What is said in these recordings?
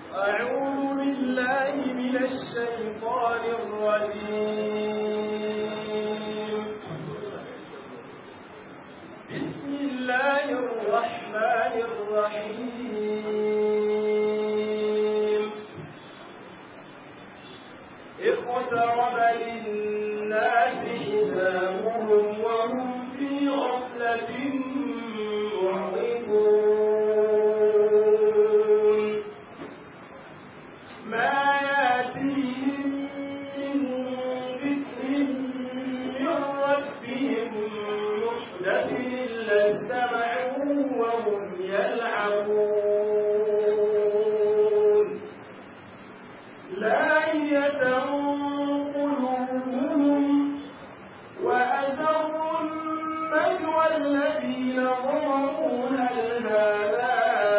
أعوذ بالله من الشيطان الرجيم بسم الله الرحمن الرحيم اقترب للناس حسابهم وهم في غفلة معرضون ما ياتيهم من ذكر من ربهم محدث إلا استمعوا وهم يلعبون لاهية قلوبهم وأسروا النجوى الذين ظلموا هل هذا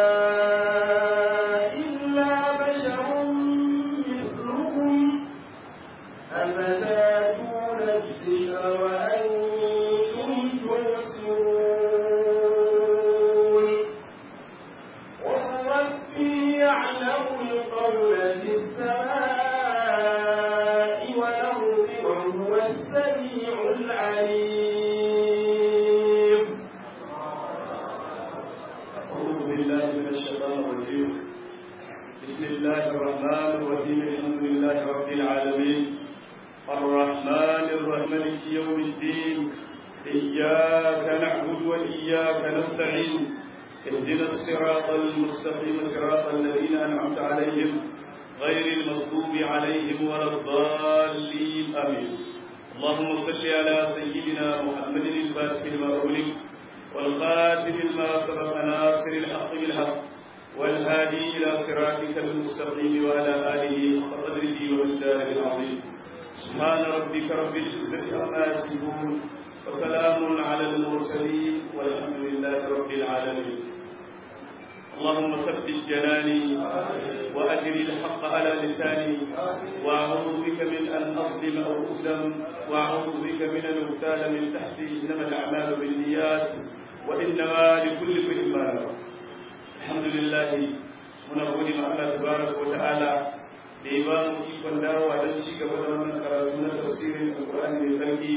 إلا بشر مثلكم أفتاتون السحر وأنتم تبصرون قل ربي يعلم القول في السماء والأرض وهو السميع العليم أعوذ بالله من الشيطان الرجيم بسم الله الرحمن الرحيم الحمد لله رب العالمين الرحمن الرحيم مالك يوم الدين إياك نعبد وإياك نستعين اهدنا الصراط المستقيم صراط الذين أنعمت عليهم غير المغضوب عليهم ولا الضالين آمين اللهم صل على سيدنا محمد الفاتح لما أغلق والخاتم لما سبق ناصر الحق بالحق والهادي إلى صراطك المستقيم وعلى آله حق قدره ومقداره العظيم سبحان ربك رب العزة عما يصفون وسلام على المرسلين والحمد لله رب العالمين اللهم ثبت جناني وأجر الحق على لساني وأعوذ بك من أن أظلم أو أظلم وأعوذ بك من أن أغتال من تحتي إنما الأعمال بالنيات وإنما لكل امرئ ما نوى الحمد لله muna gode ma Allah tabaraka wa ta'ala da ya ba mu ikon dawowa don ci gaba da wannan karatu na tafsirin Alƙur'ani mai sarki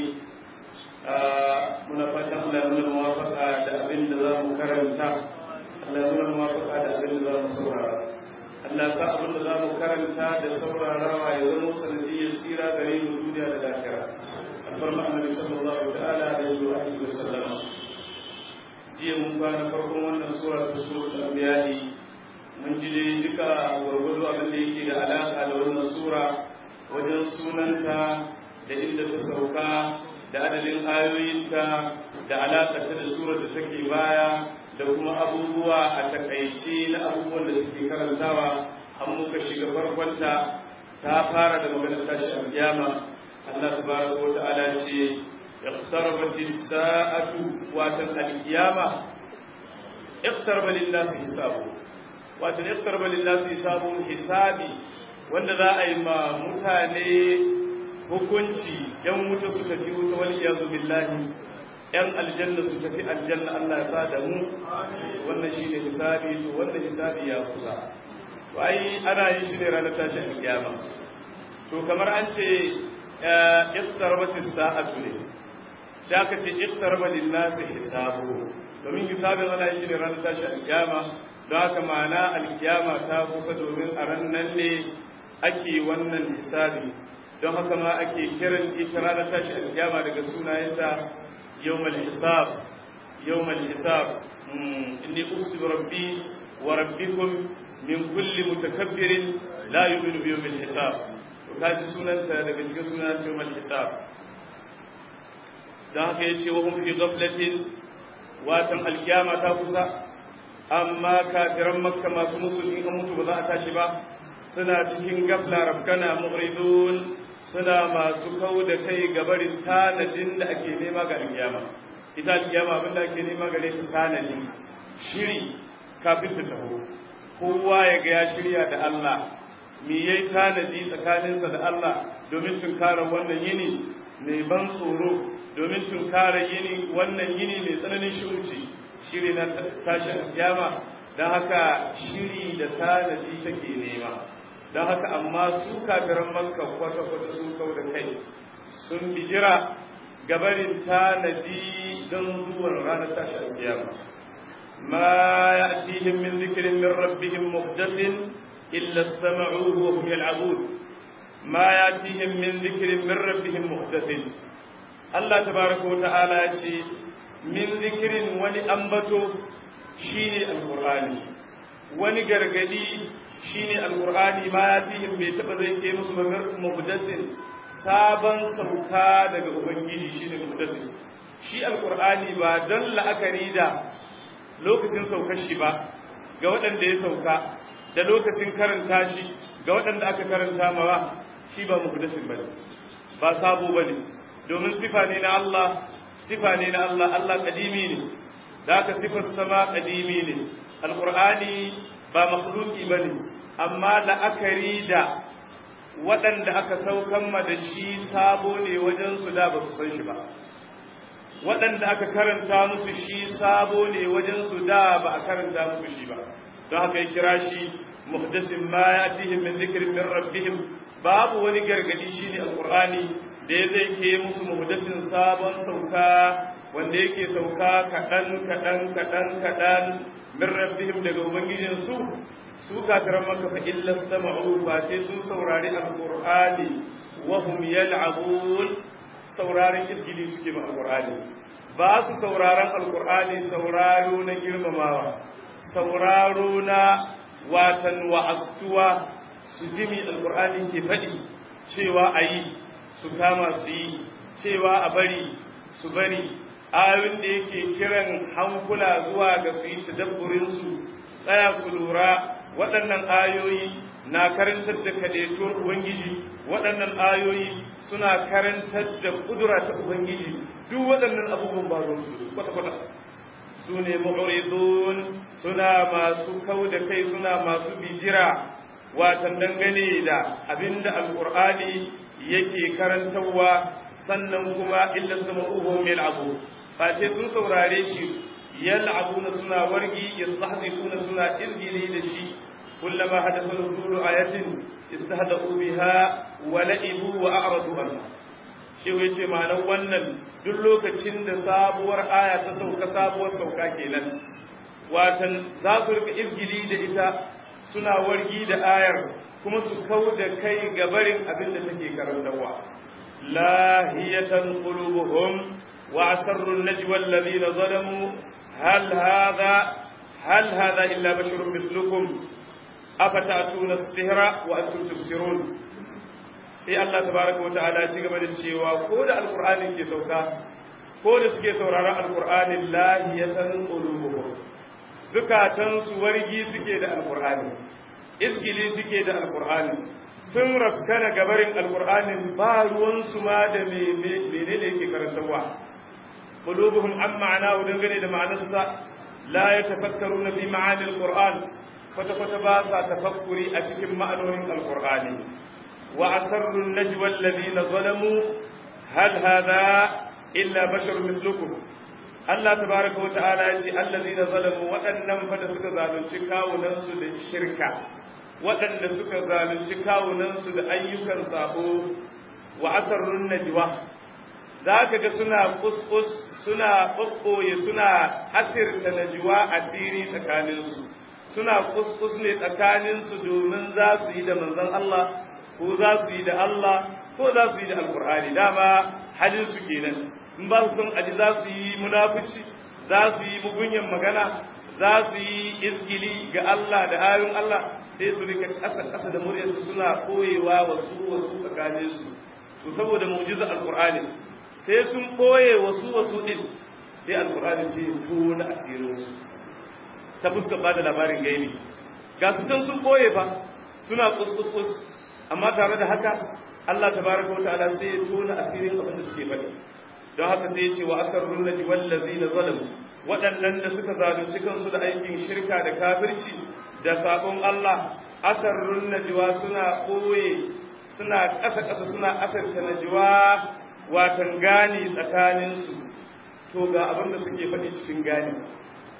muna fatan Allah ya muna muwafaka da abin da za mu karanta Allah ya muna muwafaka da abin da za mu saurara Allah sa abin da za mu karanta da saurarawa ya zama sanadiyyar tsira gare mu duniya da lafiya alfarma annabi sallallahu ta'ala alaihi wa alihi wa sallam jiya mun kwana farkon wannan sura ta suratul anbiya mun ji dai duka gwargwado abin da yake da alaka da wannan sura wajen sunanta da inda ta sauka da adadin ayoyinta da alaka ta da surar da take baya da kuma abubuwa a takaice na abubuwan da suke karantawa an muka shiga farkonta ta fara da maganar tashi alkiyama Allah tabaraka wa ta'ala ce iqtarabat as-sa'atu wa al-qiyama iqtaraba lin-nasi hisabu wato iqtaraba lin-nasi hisabu hisabi wanda za a yi ma mutane hukunci yan wuta su tafi wuta wal iyazu billahi yan aljanna su tafi aljanna Allah ya sa da mu wannan shine hisabi to wannan hisabi ya kusa to ai ana yin shi ne ranar tashi alkiyama to kamar an ce iqtarabat as-sa'atu ne sai aka ce iqtaraba lin-nasi hisabu domin hisabin ana yin shi ne ranar tashi alkiyama don haka ma'ana alkiyama ta kusa domin a ran nan ne ake wannan hisabi don haka ma ake kiran ita ranar tashi alkiyama daga sunayenta yawmal hisab yawmal hisab inni ukhti rabbi wa rabbikum min kulli mutakabbirin la yu'minu bi yawmil hisab to kaji sunanta daga cikin sunan yawmal hisab don haka yace wa hum fi ghaflatin watan alkiyama ta kusa amma kafiran makka masu musulmi an mutu ba za a tashi ba suna cikin gafla rafkana mu'ridun suna masu kau da kai gabarin tanadin da ake nema ga alkiyama ita alkiyama abin da ake nema gare ta tanadi shiri kafin ta taho kowa ya ga ya shirya da Allah me yayi tanadi tsakaninsa da Allah domin tunkara wannan yini mai ban tsoro domin tunkara yini wannan yini mai tsananin shirci shiri na tashi alkiyama don haka shiri da tanadi take nema don haka amma su kafiran makka kwata-kwata sun kau da kai sun bijira gabarin tanadi don zuwan ranar tashi alkiyama ma ya'tihim min dhikrin min rabbihim muhdathin illa istama'uhu wa hum yal'abun ma ya'tihim min dhikrin min rabbihim muhdathin Allah tabaraka wa ta'ala ya ce min dhikrin wani ambato shine alqur'ani wani gargadi shine alqur'ani ma ya'tihim bai taba zai ke musu muhdathin sabon sauka daga ubangiji shine muhdathin shi alqur'ani ba don la'akari da lokacin saukar shi ba ga waɗanda ya sauka da lokacin karanta shi ga waɗanda aka karanta mawa shi ba muhdathin bane ba sabo bane domin sifa ne na Allah sifa ne na Allah Allah kadimi ne da aka sifar sama kadimi ne alqur'ani ba makhluki bane amma la'akari da waɗanda aka saukan ma da shi sabo ne wajen su da ba su san shi ba waɗanda aka karanta musu shi sabo ne wajen su da ba a karanta musu shi ba don haka ya kira shi muhdasin ma yatihim min dhikrin min rabbihim babu wani gargadi shine alqur'ani da ya zai ke musu muhdasin sabon sauka wanda yake sauka kaɗan kaɗan kaɗan kaɗan min rabbihim daga ubangijinsu su kafiran maka fa illa sama'u ba sai sun saurari alqur'ani wa hum yal'abun sauraron izgili suke ma alqur'ani ba su sauraron alqur'ani sauraro na girmamawa sauraro na watan wa'astuwa su jimi alqur'ani ke faɗi cewa ayi su kama su yi cewa a bari su bari ayoyin da yake kiran hankula zuwa ga su yi tadabburinsu tsaya su lura waɗannan ayoyi na karantar da kadaituwar ubangiji waɗannan ayoyi suna karantar da kudura ta ubangiji duk waɗannan abubuwan ba su kwata-kwata su ne mu'ridun suna masu kau da kai suna masu bijira watan dangane da abinda alqur'ani yake karantarwa sannan kuma illa sama'uhum yal'abu face sun saurare shi yal'abuna suna wargi yastahzifuna suna irgili da shi kullama hadatha nuzulu ayatin istahda'u biha wa la'ibu wa a'radu anha shi yace ma'anar wannan duk lokacin da sabuwar aya ta sauka sabuwar sauka kenan watan za su rika izgili da ita suna wargi da ayar kuma su kau da kai ga barin abin da take karantarwa lahiyatan qulubuhum wa asarru an-najwa alladhina zalamu hal hadha hal hadha illa basharun mithlukum afatatuna as-sihra wa antum tubsirun sai Allah tabaraka wa ta'ala ci gaba da cewa ko da alqur'ani ke sauka ko da suke sauraron alqur'ani lahiyatan qulubuhum zukatan su wargi suke da alqur'ani iskili suke da alkur'ani sun rafkana gabarin alkur'anin ba ruwansu ma da menene yake karantarwa qulubuhum an ma'ana dangane da ma'anarsa la yatafakkaruna fi ma'ani alqur'an kwata kwata ba sa tafakkuri a cikin ma'anonin alqur'ani wa asarru an-najwa alladhina zalamu hal hadha illa basharun mithlukum Allah tabaraka wa ta'ala ya ce allazina zalamu waɗannan fa da suka zalunci kawunansu da shirka waɗanda suka zalunci kawunansu da ayyukan sabo wa asarrun najwa za ka ga suna kuskus suna ɓaɓɓoye suna asirta najwa asiri tsakaninsu suna kuskus ne tsakaninsu domin za su yi da manzon Allah ko za su yi da Allah ko za su yi da alkur'ani dama halin su kenan in ba su son aji za su yi munafici za su yi mugunyan magana za su yi iskili ga Allah da ayoyin Allah sai su rika ƙasa ƙasa da muryarsu suna koyewa wasu wasu tsakanin su to saboda mu'jiza alqur'ani sai sun koye wasu wasu din sai alqur'ani sai ya tona asirin su ta fuskar bada labarin gaibi ga su can sun koye fa suna kuskus amma tare da haka Allah tabaraka wa ta'ala sai ya tona asirin abin da suke faɗi don haka sai ya ce wa asarrun naji wallazina zalamu waɗannan da suka zalunci kansu da aikin shirka da kafirci da sabon Allah asarrun najwa suna ɓoye suna ƙasa-ƙasa suna asarta najwa watan gani tsakaninsu to ga abin da suke faɗi cikin gani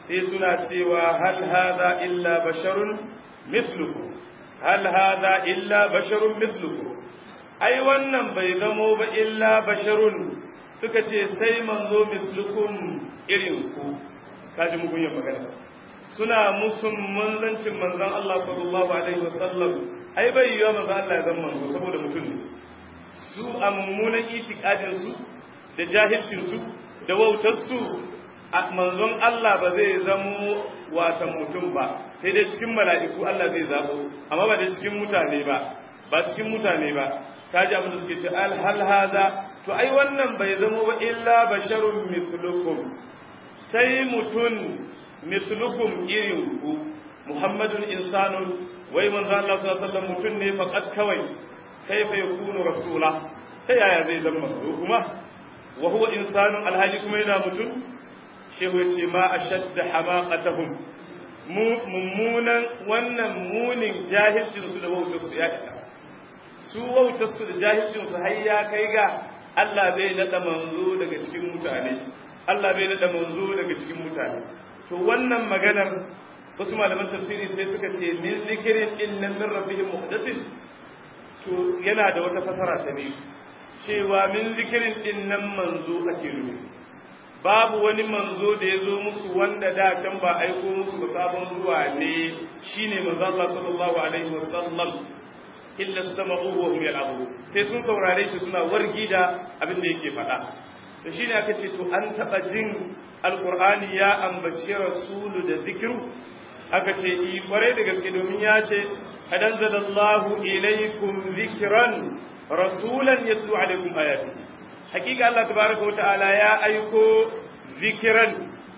sai suna cewa hal hadha illa basharun mithlukum hal hadha illa basharun mithlukum ai wannan bai zamo ba illa basharun suka ce sai manzo mislukum irin ku kaji mugun yin magana suna musun manzancin manzon Allah sallallahu alaihi wasallam ai bai yiwa manzo Allah ya zama manzo saboda mutum ne su a mummunan itikadin su da jahilcin su da wautar su a manzon Allah ba zai zamo wata mutum ba sai dai cikin mala'iku Allah zai zabo amma ba da cikin mutane ba ba cikin mutane ba kaji abin da suke ce al hal hada to ai wannan bai zamo ba illa basharun mithlukum sai mutun mithlukum irin ku muhammadun insanun wai manzo Allah sallallahu alaihi wasallam mutun ne faqat kawai kaifa yakunu rasula ta yaya zai zama manzo kuma wa huwa insanun alhali kuma yana mutun shehu yace ma ashadda hamaqatahum mu mummunan wannan munin jahilcin su da wautar su ya isa su wautar su da jahilcin su har ya kai ga Allah bai nada manzo daga cikin mutane Allah bai nada manzo daga cikin mutane to wannan maganar wasu malaman tafsiri sai suka ce min zikirin inna min rabbihim muhdathin to yana da wata fasara ta biyu cewa min zikirin din nan manzo ake nufi babu wani manzo da ya zo musu wanda da can ba aiko musu ba sabon zuwa ne shine manzo Allah sallallahu alaihi wasallam illa istama'u wa hum yal'abu sai sun saurare shi suna wargi da abin da yake faɗa to shine aka ce to an taba jin alqur'ani ya ambaci rasulu da zikiru aka ce i kwarai da gaske domin ya ce adanzalallahu ilaykum zikran rasulan yatlu alaikum ayati hakika Allah tabaraka wa ta'ala ya aiko zikiran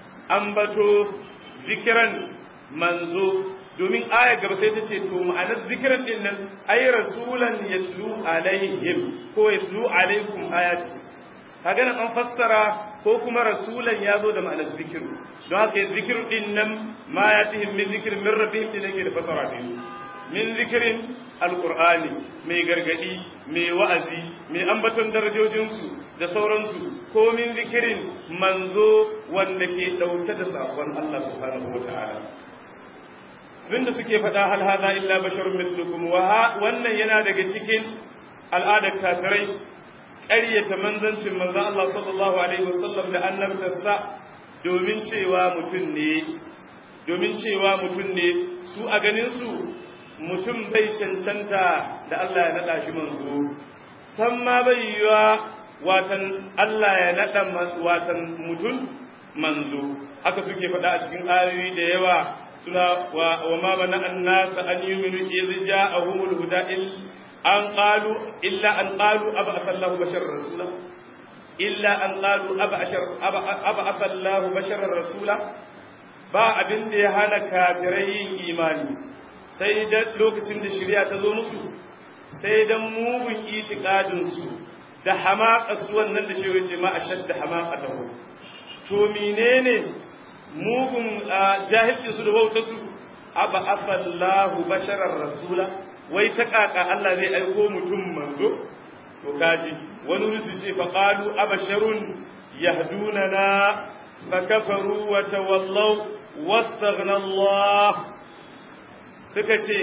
ambato zikiran manzo domin aya gaba sai ta ce to ma'anar zikiran din nan ay rasulan yatlu alaihim ko yatlu alaikum ayati kaga nan an fassara ko kuma rasulan ya zo da ma'anar zikiru don haka zikiru din nan ma ya tihim min zikirin min rabbihim din yake da fasara din min zikirin alqur'ani mai gargadi mai wa'azi mai ambaton darajojinsu da sauransu ko min zikirin manzo wanda ke dauke da sakon Allah subhanahu wataala abinda suke faɗa hal hadha illa basharun mithlukum wa wannan yana daga cikin al'adar kafirai ƙaryata manzancin manzan Allah sallallahu Alaihi wasallam da annabtarsa domin cewa mutum ne, domin cewa mutum ne su a ganinsu mutum bai cancanta da Allah ya naɗa shi manzo, san ma bai yiwa watan Allah ya naɗa watan mutum manzo, haka suke faɗa a cikin ayoyi da yawa suna wa ma mana an nasa an yi minu izi ja'ahumul huda an qalu illa an qalu ab'atha Allahu basharar rasula illa an qalu ab'atha Allahu basharar rasula ba abin da ya hana kafirai yin imani sai da lokacin da shari'a ta zo musu sai dan mugun itiqadin su da hamaqas wannan da shi yace ma ashadda hamaqatahu to menene mugun jahilci su da wautar su ab'atha Allahu basharar rasula wai ta kaka Allah zai aiko mutum manzo to kaji wani rusu ce fa qalu abasharun yahdunana fa kafaru wa tawallaw wastaghna Allah suka ce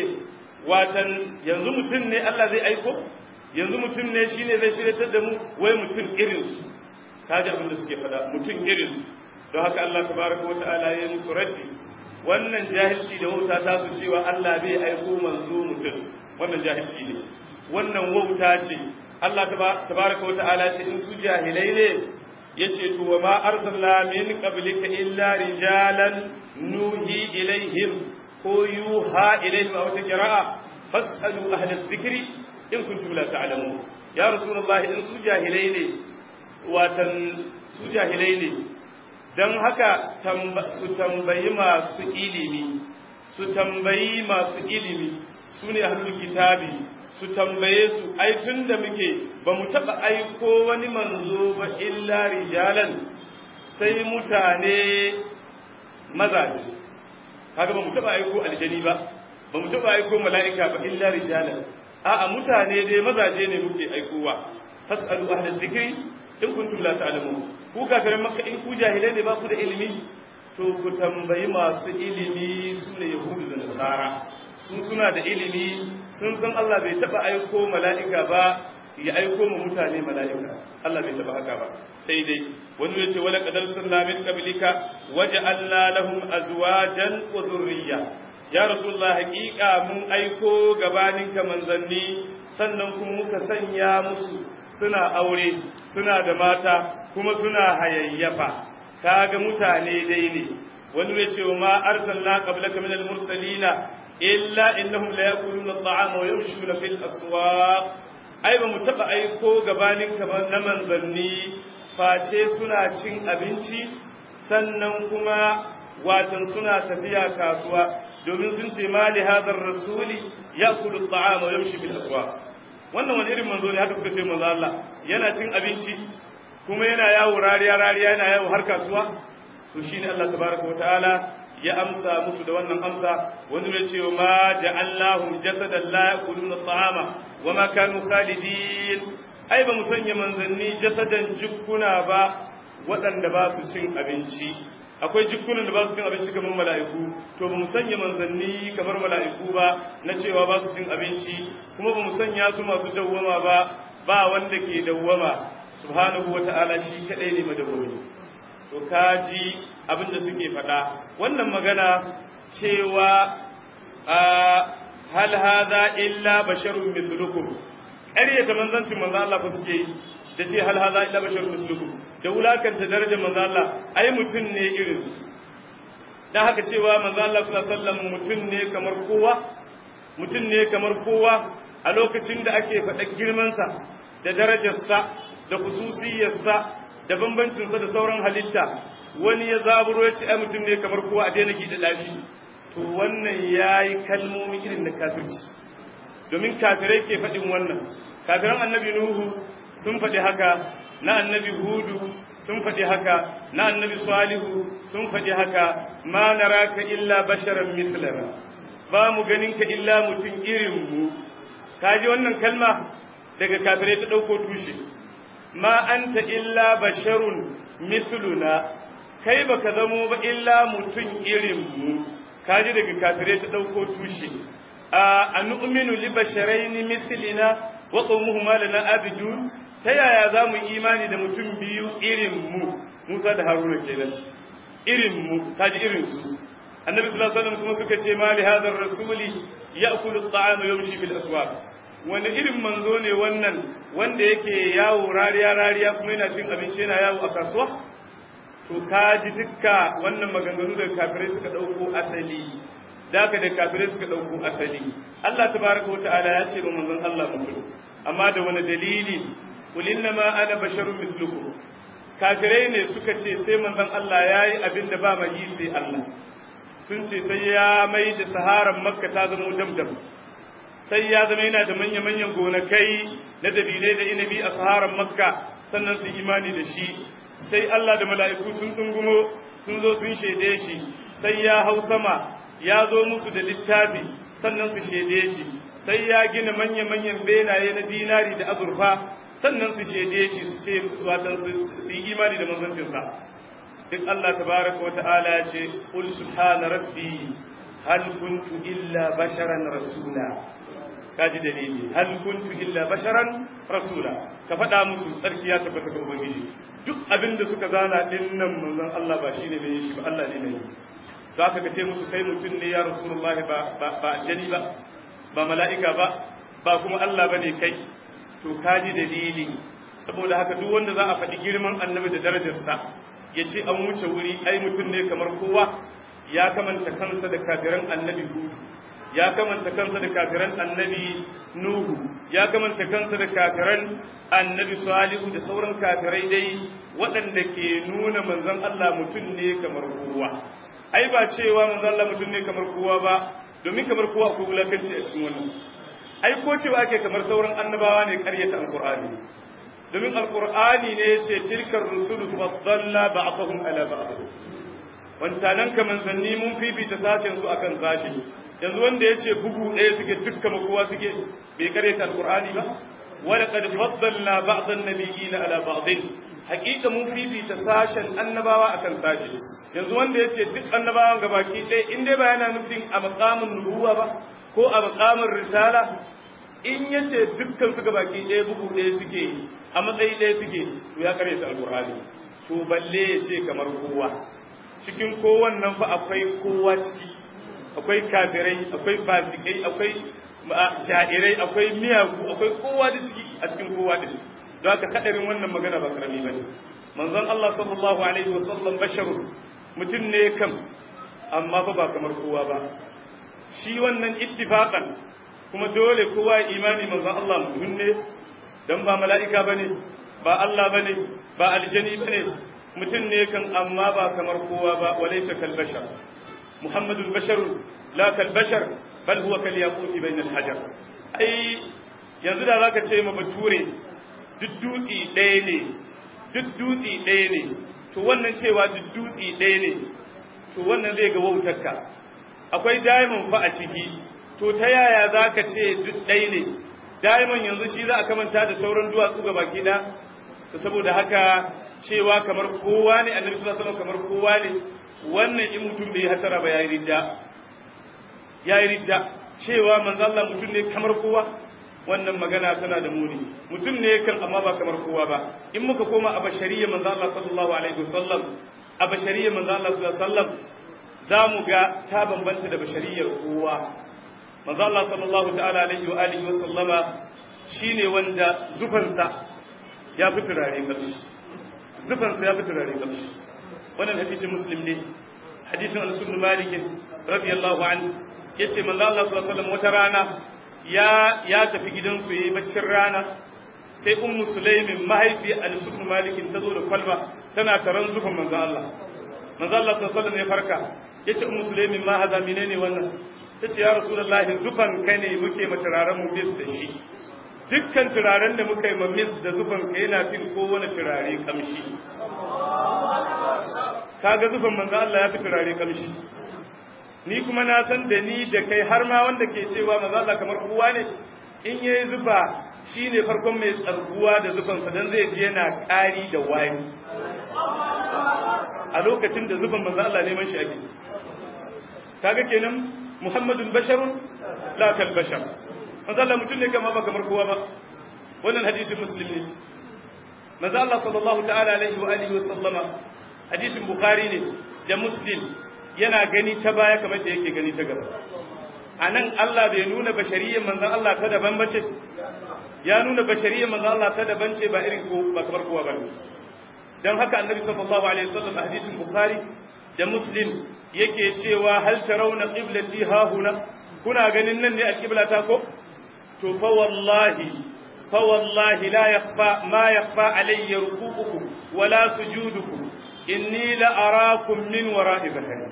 watan yanzu mutum ne Allah zai aiko yanzu mutum ne shine zai shiryatar da mu wai mutum irin kaji abin da suke fada mutum irin don haka Allah tabaraka wa ta'ala ya musu raddi wannan jahilci da wauta ta su cewa Allah bai aiko manzo mutum wannan jahilci ne wannan wauta ce Allah tabaraka wata'ala ce in su jahilai ne yace to wa ma arsalna min qablika illa rijalan nuhi ilaihim ko yuha ilaihim aw taqra'a fasalu ahla dhikri in kuntum la ta'lamun ya rasulullah in su jahilai ne watan su jahilai ne don haka su tambayi masu ilimi su tambayi masu ilimi su ne hannun kitabi su tambaye su ai tun da muke ba mu taɓa aiko wani manzo ba illa rijalan sai mutane mazaje haka ba mu taɓa aiko aljani ba ba mu taɓa aiko mala'ika ba illa rijalan a'a mutane dai mazaje ne muke aikowa fas'alu ahlal dhikri in kuntum la ta'lamun ku kafirin makka in ku jahilai ne ba ku da ilimi to ku tambayi masu ilimi su ne yahudu da nasara sun suna da ilimi sun san Allah bai taba aiko mala'ika ba ya aiko mu mutane mala'ika Allah bai taba haka ba sai dai wani ya ce wala qadar sunna min qablika waja'alna lahum azwajan wa dhurriyya ya rasulullah haqiqa mun aiko gabanin ka manzanni sannan kuma muka sanya musu suna aure suna da mata kuma suna hayayyafa kaga mutane dai ne wani ya ce ma arsalna qablaka min al-mursalina illa innahum la yakuluna at-ta'ama wa yamshuna fil aswaq ai ba mu taɓa aiko gabanin kamar na manzanni face suna cin abinci sannan kuma watan suna tafiya kasuwa domin sun ce ma li hadar rasuli ya kudu ta'ama yamshi bil aswa wannan wani irin manzo ne haka kuka ce manzo Allah yana cin abinci kuma yana yawo rariya rariya yana yawo har kasuwa to shine Allah tabaraka wataala ya amsa musu da wannan amsa wani ne ce ma ja'allahum jasadan la yakuluna ta'ama wa ma kanu khalidin ai ba mu sanya manzanni jasadan jukkuna ba waɗanda ba su cin abinci akwai jikkunan da ba su cin abinci kamar mala'iku to ba mu sanya manzanni kamar mala'iku ba na cewa ba su cin abinci kuma ba mu sanya su masu dawwama ba ba wanda ke dawwama subhanahu wata'ala shi kadai ne madawwami to kaji abin da suke faɗa wannan magana cewa hal hadha illa basharun mithlukum ƙaryata manzancin manzo Allah fa suke yi da ce hal hadha illa basharun mithlukum da wulakanta darajar manzo Allah ai mutum ne irin dan haka cewa manzo Allah sallallahu alaihi wasallam mutum ne kamar kowa mutum ne kamar kowa a lokacin da ake faɗa girmansa da darajarsa da khususiyarsa da bambancinsa da sauran halitta wani ya zaburo ya ce ai mutum ne kamar kowa a daina gida lafi to wannan yayi kalmomi irin da kafirci domin kafirai ke faɗin wannan kafiran annabi nuhu sun faɗi haka na annabi hudu sun faɗi haka na annabi salihu sun faɗi haka ma naraka illa basharan mislana ba mu ganin ka illa mutum irin mu kaji wannan kalma daga kafirai ta ɗauko tushe ma anta illa basharun misluna kai baka zamo ba illa mutum irin mu kaji daga kafirai ta ɗauko tushe a nu'minu li basharaini mislina wa qawmuhuma lana abidun ta yaya za mu imani da mutum biyu irin mu Musa da Haruna kenan irin mu kaji irin su Annabi sallallahu alaihi wasallam kuma suka ce ma li hadha rasuli ya'kulu at-ta'ama yamshi fil aswaq wani irin manzo ne wannan wanda yake yawo rariya rariya kuma yana cin abinci yana yawo a kasuwa to kaji dukka wannan maganganu da kafirai suka dauko asali daga da kafirai suka dauko asali Allah tabaraka wa ta'ala ya ce ba manzon Allah mutum amma da wani dalili qul innama ana basharun mithlukum kafirai ne suka ce sai manzon Allah yayi abin da ba mai sai Allah sun ce sai ya mai da saharan makka ta zama damdam sai ya zama yana da manya-manyan gonakai na dabinai da inabi a saharan makka sannan su imani da shi sai Allah da mala'iku sun dungumo sun zo sun shaide shi sai ya hau sama ya zo musu da littafi sannan su shaide shi sai ya gina manya-manyan benaye na dinari da azurfa sannan su shaide shi su ce watan su yi imani da manzancinsa duk Allah tabaraka wa ta'ala ya ce qul subhana rabbi hal kuntu illa basharan rasula kaji dalili hal kuntu illa basharan rasula ka faɗa musu tsarki ya tabbata ga ubangiji duk abin da suka zana din nan manzon Allah ba shine ne shi ba Allah ne ne za ka ce musu kai mutum ne ya rasulullahi ba ba ba jani ba ba mala'ika ba ba kuma Allah bane kai to kaji dalili saboda haka duk wanda za a faɗi girman annabi da darajarsa ya ce an wuce wuri ai mutum ne kamar kowa ya kamanta kansa da kafiran annabi hudu ya kamanta kansa da kafiran annabi nuhu ya kamanta kansa da kafiran annabi salihu da sauran kafirai dai waɗanda ke nuna manzon Allah mutum ne kamar kowa ai ba cewa manzon Allah mutum ne kamar kowa ba domin kamar kowa akwai wulakanci a cikin wannan ai ko cewa ake kamar sauran annabawa ne ƙaryata alqur'ani domin alqur'ani ne yace tilkar rusulu faddalla ba'dahum ala ba'd wancanan ka manzanni mun fifita sashen su akan sashi yanzu wanda yace bugu ɗaya suke dukkan kowa suke bai ƙaryata alqur'ani ba wala qad faddalna ba'd an-nabiyyin ala ba'd haqiqa mun fifita sashen annabawa akan sashi yanzu wanda ya ce duk annabawan gabaki ɗaya in dai ba yana nufin a makamin nubuwa ba ko a makamin risala in ya ce dukkan su gabaki ɗaya bugu ɗaya suke a matsayi ɗaya suke to ya karyata alƙur'ani to balle ya ce kamar kowa cikin kowannan fa akwai kowa ciki akwai kafirai akwai fasikai akwai jairai akwai miyagu akwai kowa da ciki a cikin kowa din don haka kadarin wannan magana ba karami bane manzon Allah sallallahu alaihi wasallam basharu mutum ne kam amma fa ba kamar kowa ba shi wannan ittifaqan kuma dole kowa imani manzon Allah mutum ne dan ba mala'ika bane ba Allah bane ba aljani bane mutum ne kan amma ba kamar kowa ba walaysa kal bashar muhammadul bashar la kal bashar bal huwa kal yaquti bayna al hajar ai yanzu da zaka ce ma bature duk dutsi ɗaya ne duk dutsi ɗaya ne to wannan cewa duk dutsi ɗaya ne to wannan zai ga wautarka akwai diamond fa a ciki to ta yaya zaka ce duk ɗaya ne diamond yanzu shi za a kamanta da sauran duwatsu ga baki ɗaya to saboda haka cewa kamar kowa ne annabi sallallahu alaihi wasallam kamar kowa ne wannan in mutum bai hatara ba yayi ridda yayi ridda cewa manzo Allah mutum ne kamar kowa wannan magana tana da muni mutum ne kan amma ba kamar kowa ba in muka koma a bashariyya manzo Allah sallallahu alaihi wasallam a bashariyya manzo Allah sallallahu alaihi wasallam zamu ga ta bambanta da bashariyar kowa manzo Allah sallallahu ta'ala alaihi wa alihi wasallama shine wanda zufansa ya fi turare kamshi zufansa ya fi turare kamshi wannan hadisin muslim ne hadisin anas ibn malik radiyallahu anhu yace manzo Allah sallallahu alaihi wasallam wata rana ya ya tafi gidansu yayi baccin rana sai ummu sulaimin mahaifi anas ibn malik ta zo da kwalba tana taron zufan manzo Allah manzo Allah sallallahu alaihi wasallam ya farka yace ummu sulaimin ma haza menene wannan tace ya rasulullahi zufan ka ne muke maturaren mu bis da shi dukkan turaren da muka yi mamis da zufan ka yana fin kowane turare kamshi kaga zufan manzo Allah ya fi turare kamshi ni kuma na san da ni da kai har ma wanda ke cewa manzo Allah kamar kowa ne in yayi zufa shine farkon mai tsarguwa da zufan sa dan zai ji yana ƙari da wani a lokacin da zufan manzo Allah neman shi ake kaga kenan Muhammadun basharun la kal bashar manzo Allah mutum ne kama ba kamar kowa ba wannan hadisin muslim ne manzo Allah sallallahu ta'ala alaihi wa alihi wa sallama hadisin bukhari ne da muslim yana gani ta baya kamar da yake gani ta gaba anan Allah bai nuna bashariyyar manzon Allah ta daban bace ya nuna bashariyyar manzon Allah ta daban ce ba irin ko ba kamar kowa ba dan haka annabi sallallahu alaihi wasallam a hadisin bukhari da muslim yake cewa hal tarawna qiblati ha huna kuna ganin nan ne alqiblata ko to fa wallahi fa wallahi la yakhfa ma yakhfa alayya ruku'ukum wala sujudukum inni la arakum min wara'i zahari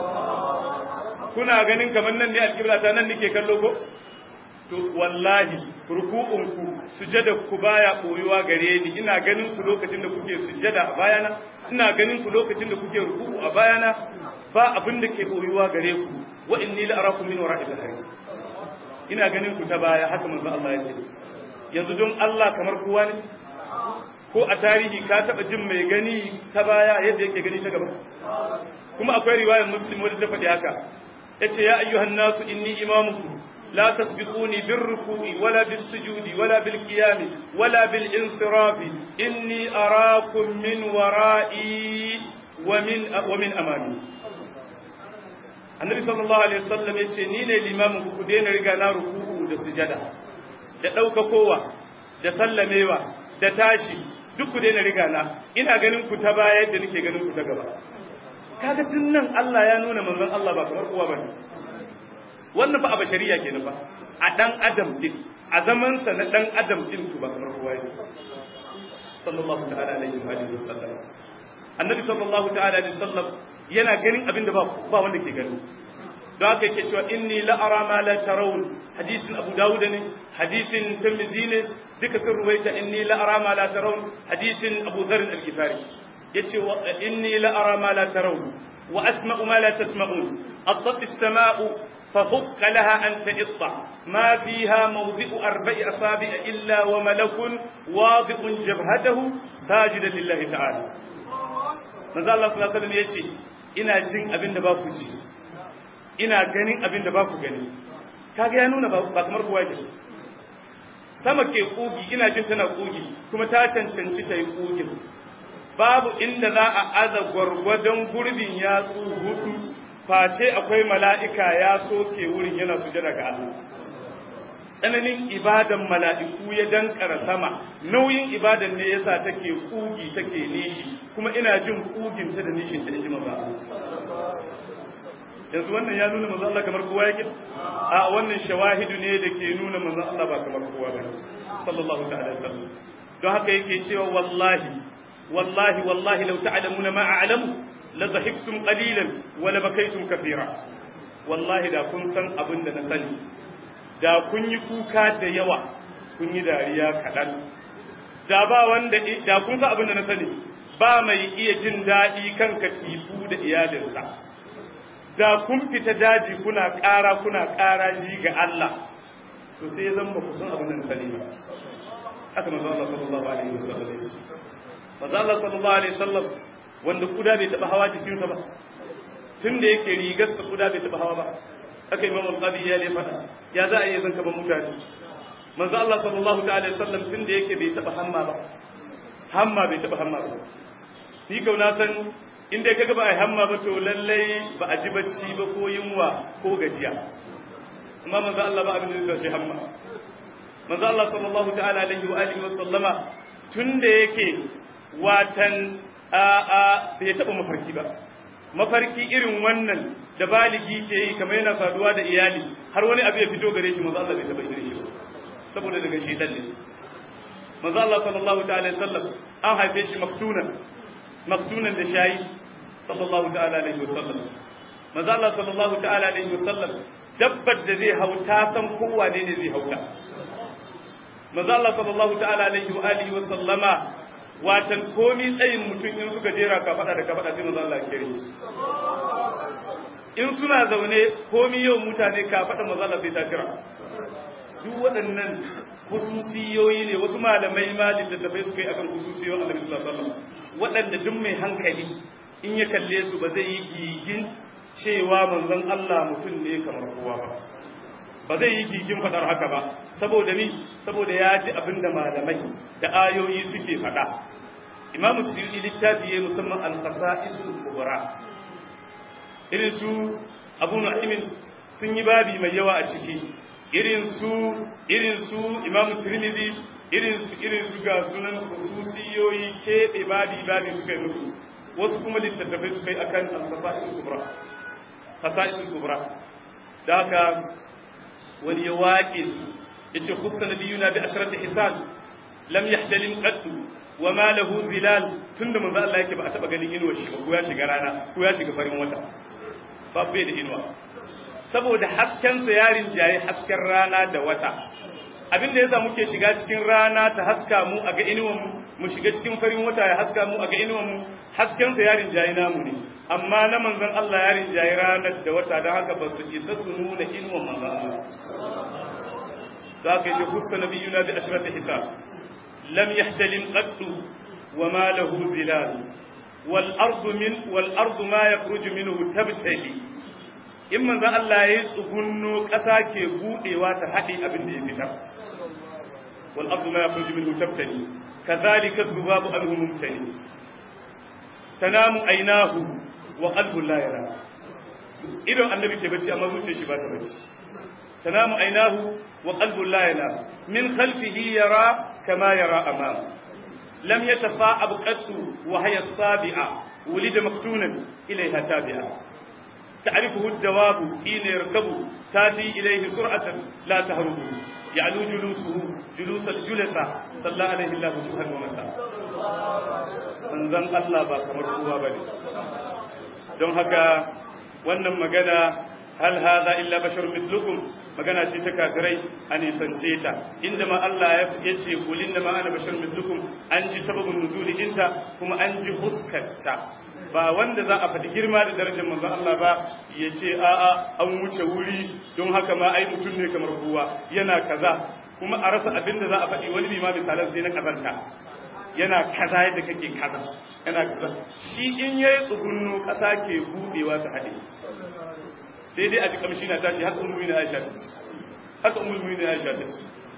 kuna ganin kamar nan ne alqiblata nan nake kallo ko to wallahi ruku'unku sujada ku baya koyuwa gare ni ina ganin ku lokacin da kuke sujada a bayana ina ganin ku lokacin da kuke ruku'u a bayana ba abin da ke koyuwa gare ku wa inni la arakum min wara'i zahari ina ganin ku ta baya haka manzo Allah ya ce yanzu don Allah kamar kowa ne ko a tarihi ka taba jin mai gani ta baya yadda yake gani ta gaba kuma akwai riwayar muslim wadda ta faɗi haka yace ya ayyuhan nasu inni imamukum لا تسبقوني بالركوع ولا بالسجود ولا بالقيام ولا بالانصراف إني أراكم من ورائي ومن ومن أمامي النبي صلى الله عليه وسلم yace ni ne limamin ku daina riga na ruku'u da sujada da dauka kowa da sallamewa da tashi duk ku daina riga na ina ganin ku ta baya yadda nake ganin ku ta gaba kaga tun nan Allah ya nuna manzon Allah ba kamar kowa bane wannan ba a bashariya kenan ba a dan adam din a zaman sa na dan adam din to ba kamar kowa yake sallallahu ta'ala alaihi wa alihi wasallam annabi sallallahu ta'ala alaihi wasallam yana ganin abin da ba ba wanda ke gani don haka yake cewa inni la ara ma la tarawun hadisin abu dawud ne hadisin tirmidhi ne duka sun ruwaita inni la ara ma la tarawun hadisin abu dharr al-ghifari yace inni la ara ma la tarawun wa asma'u ma la tasma'un atat as-sama'u ففك لها أن تئط ما فيها موضع أربع أصابع إلا وملك واضع جبهته ساجدا لله تعالى manzo Allah sallallahu alaihi wasallam yace ina jin abin da ba ku ji ina ganin abin da ba ku gani kaga ya nuna ba kamar kowa ke sama ke kugi ina jin tana kugi kuma ta cancanci ta yi kugin babu inda za a aza gwargwadon gurbin yatsu hudu face akwai mala'ika ya soke wurin yana sujada ga Allah tsananin ibadan mala'iku ya dankara sama nauyin ibadan ne yasa take kugi take nishi kuma ina jin kugin ta da nishin ta inji maza yanzu wannan ya nuna manzo Allah kamar kowa yake a wannan shawahidu ne da ke nuna manzo Allah ba kamar kowa ba sallallahu ta'ala wasallam don haka yake cewa wallahi wallahi wallahi law ta'lamuna ma a'lamu la dhahiktum qalilan wa la bakaytum kathira wallahi da kun san abin da na sani da kun yi kuka da yawa kun yi dariya kaɗan da ba wanda da kun san abin da na sani ba mai iya jin daɗi kan katifu da iyalinsa da kun fita daji kuna ƙara kuna ƙara ji ga Allah to sai ya zan ba ku san abin da na sani ba haka manzo Allah sallallahu alaihi wasallam manzo Allah sallallahu alaihi wasallam wanda kuda bai taba hawa jikinsa ba tun da yake rigarsa kuda bai taba hawa ba aka yi mamman qadi ya ne fada ya za a yi zanka ba mutane manzo Allah sallallahu ta'ala sallam tun da yake bai taba hamma ba hamma bai taba hamma ba ni kauna san inda kaga ba a hamma ba to lallai ba a ji bacci ba ko yunwa ko gajiya amma manzo Allah ba abin da zai hamma manzo Allah sallallahu ta'ala alaihi wa alihi wa sallama tun da yake watan a a bai taba mafarki ba mafarki irin wannan da baligi ke yi kamar yana saduwa da iyali har wani abu ya fito gare shi manzo Allah bai taba irin shi ba saboda daga shedan ne manzo Allah sallallahu ta'ala alaihi wasallam an haife shi maktunan maktunan da shayi sallallahu ta'ala alaihi wasallam manzo Allah sallallahu ta'ala alaihi wasallam dabbar da zai hauta san kowa ne ne zai hauta manzo Allah sallallahu ta'ala alaihi wa alihi wasallama watan komi tsayin mutum in suka jera ka fada da ka fada sai manzo Allah ya kire in suna zaune komi yau mutane ka fada manzo Allah sai ta jira duk waɗannan hususiyoyi ne wasu malamai ma littattafai suka yi akan hususiyoyin Annabi sallallahu alaihi wasallam waɗanda duk mai hankali in ya kalle su ba zai yi gigin cewa manzon Allah mutum ne kamar kowa ba ba zai yi gigin fadar haka ba saboda ni saboda ya ji abin da malamai da ayoyi suke fada imamu suyuti littafi ya musamman al-qasa'isul kubra irin su abu nu'aymin sun yi babi mai yawa a ciki irin su irin su imamu tirmidhi irin su irin su ga sunan khususiyoyi keɓe babi babi suka yi musu wasu kuma littattafai suka yi akan al-qasa'isul kubra qasa'isul kubra da haka wani ya waƙe su ya ce kusa na biyu na bi ashirar hisan lam yahdalin qaddu wa ma lahu zilal tunda manzo Allah yake ba a taba ganin inuwar shi ba ko ya shiga rana ko ya shiga farin wata babu bai da inuwa saboda hasken sa yarin jayi hasken rana da wata abin da yasa muke shiga cikin rana ta haska mu a ga inuwan mu mu shiga cikin farin wata ya haska mu a ga inuwan mu hasken sa yarin jayi namu ne amma na manzon Allah yarin jayi ranar da wata don haka ba su isa su nuna inuwan manzon Allah za ka yi hussa nabiyuna bi ashrati hisab lam yahtalim qaddu wa ma lahu zilal wal ardu min wal ardu ma yakhruju minhu tabtali in manzon Allah yayi tsugunno ƙasa ke budewa ta haɗe abin da ya fitar wal ardu ma yakhruju minhu tabtali kadhalika dhubabu anhu mumtali tanamu aynahu wa qalbu la yara idan annabi ke bacci amma zuciyar shi ba ta bacci tanamu aynahu wa qalbu la yara min khalfihi yara kama yara amama lam yatafa'ab qattu wa hiya as-sabi'a wulida maktunan ilayha tabi'a تعرفه الدواب حين يركب تاتي إليه سرعة لا تهرب يعلو جلوسه جلوس الجلسة صلى عليه الله سبحانه ومساء manzon Allah ba kamar kowa ba ne don haka wannan magana hal hadha illa basharun mithlukum magana ce ta kafirai a nisance ta inda ma Allah ya ce kul inna ma ana basharun mithlukum an ji sababin nuzuli inta kuma an ji huskarta ba wanda za a faɗi girma da darajar manzon Allah ba ya ce a'a an wuce wuri don haka ma ai mutum ne kamar kowa yana kaza kuma a rasa abin da za a faɗi wani bi ma misalan sai na kazanta yana kaza yadda kake kaza yana kaza shi in yayi tsugunno kasa ke budewa ta hade sai dai a ji kamshi na tashi haka ummu na Aisha ta haka ummu na Aisha ta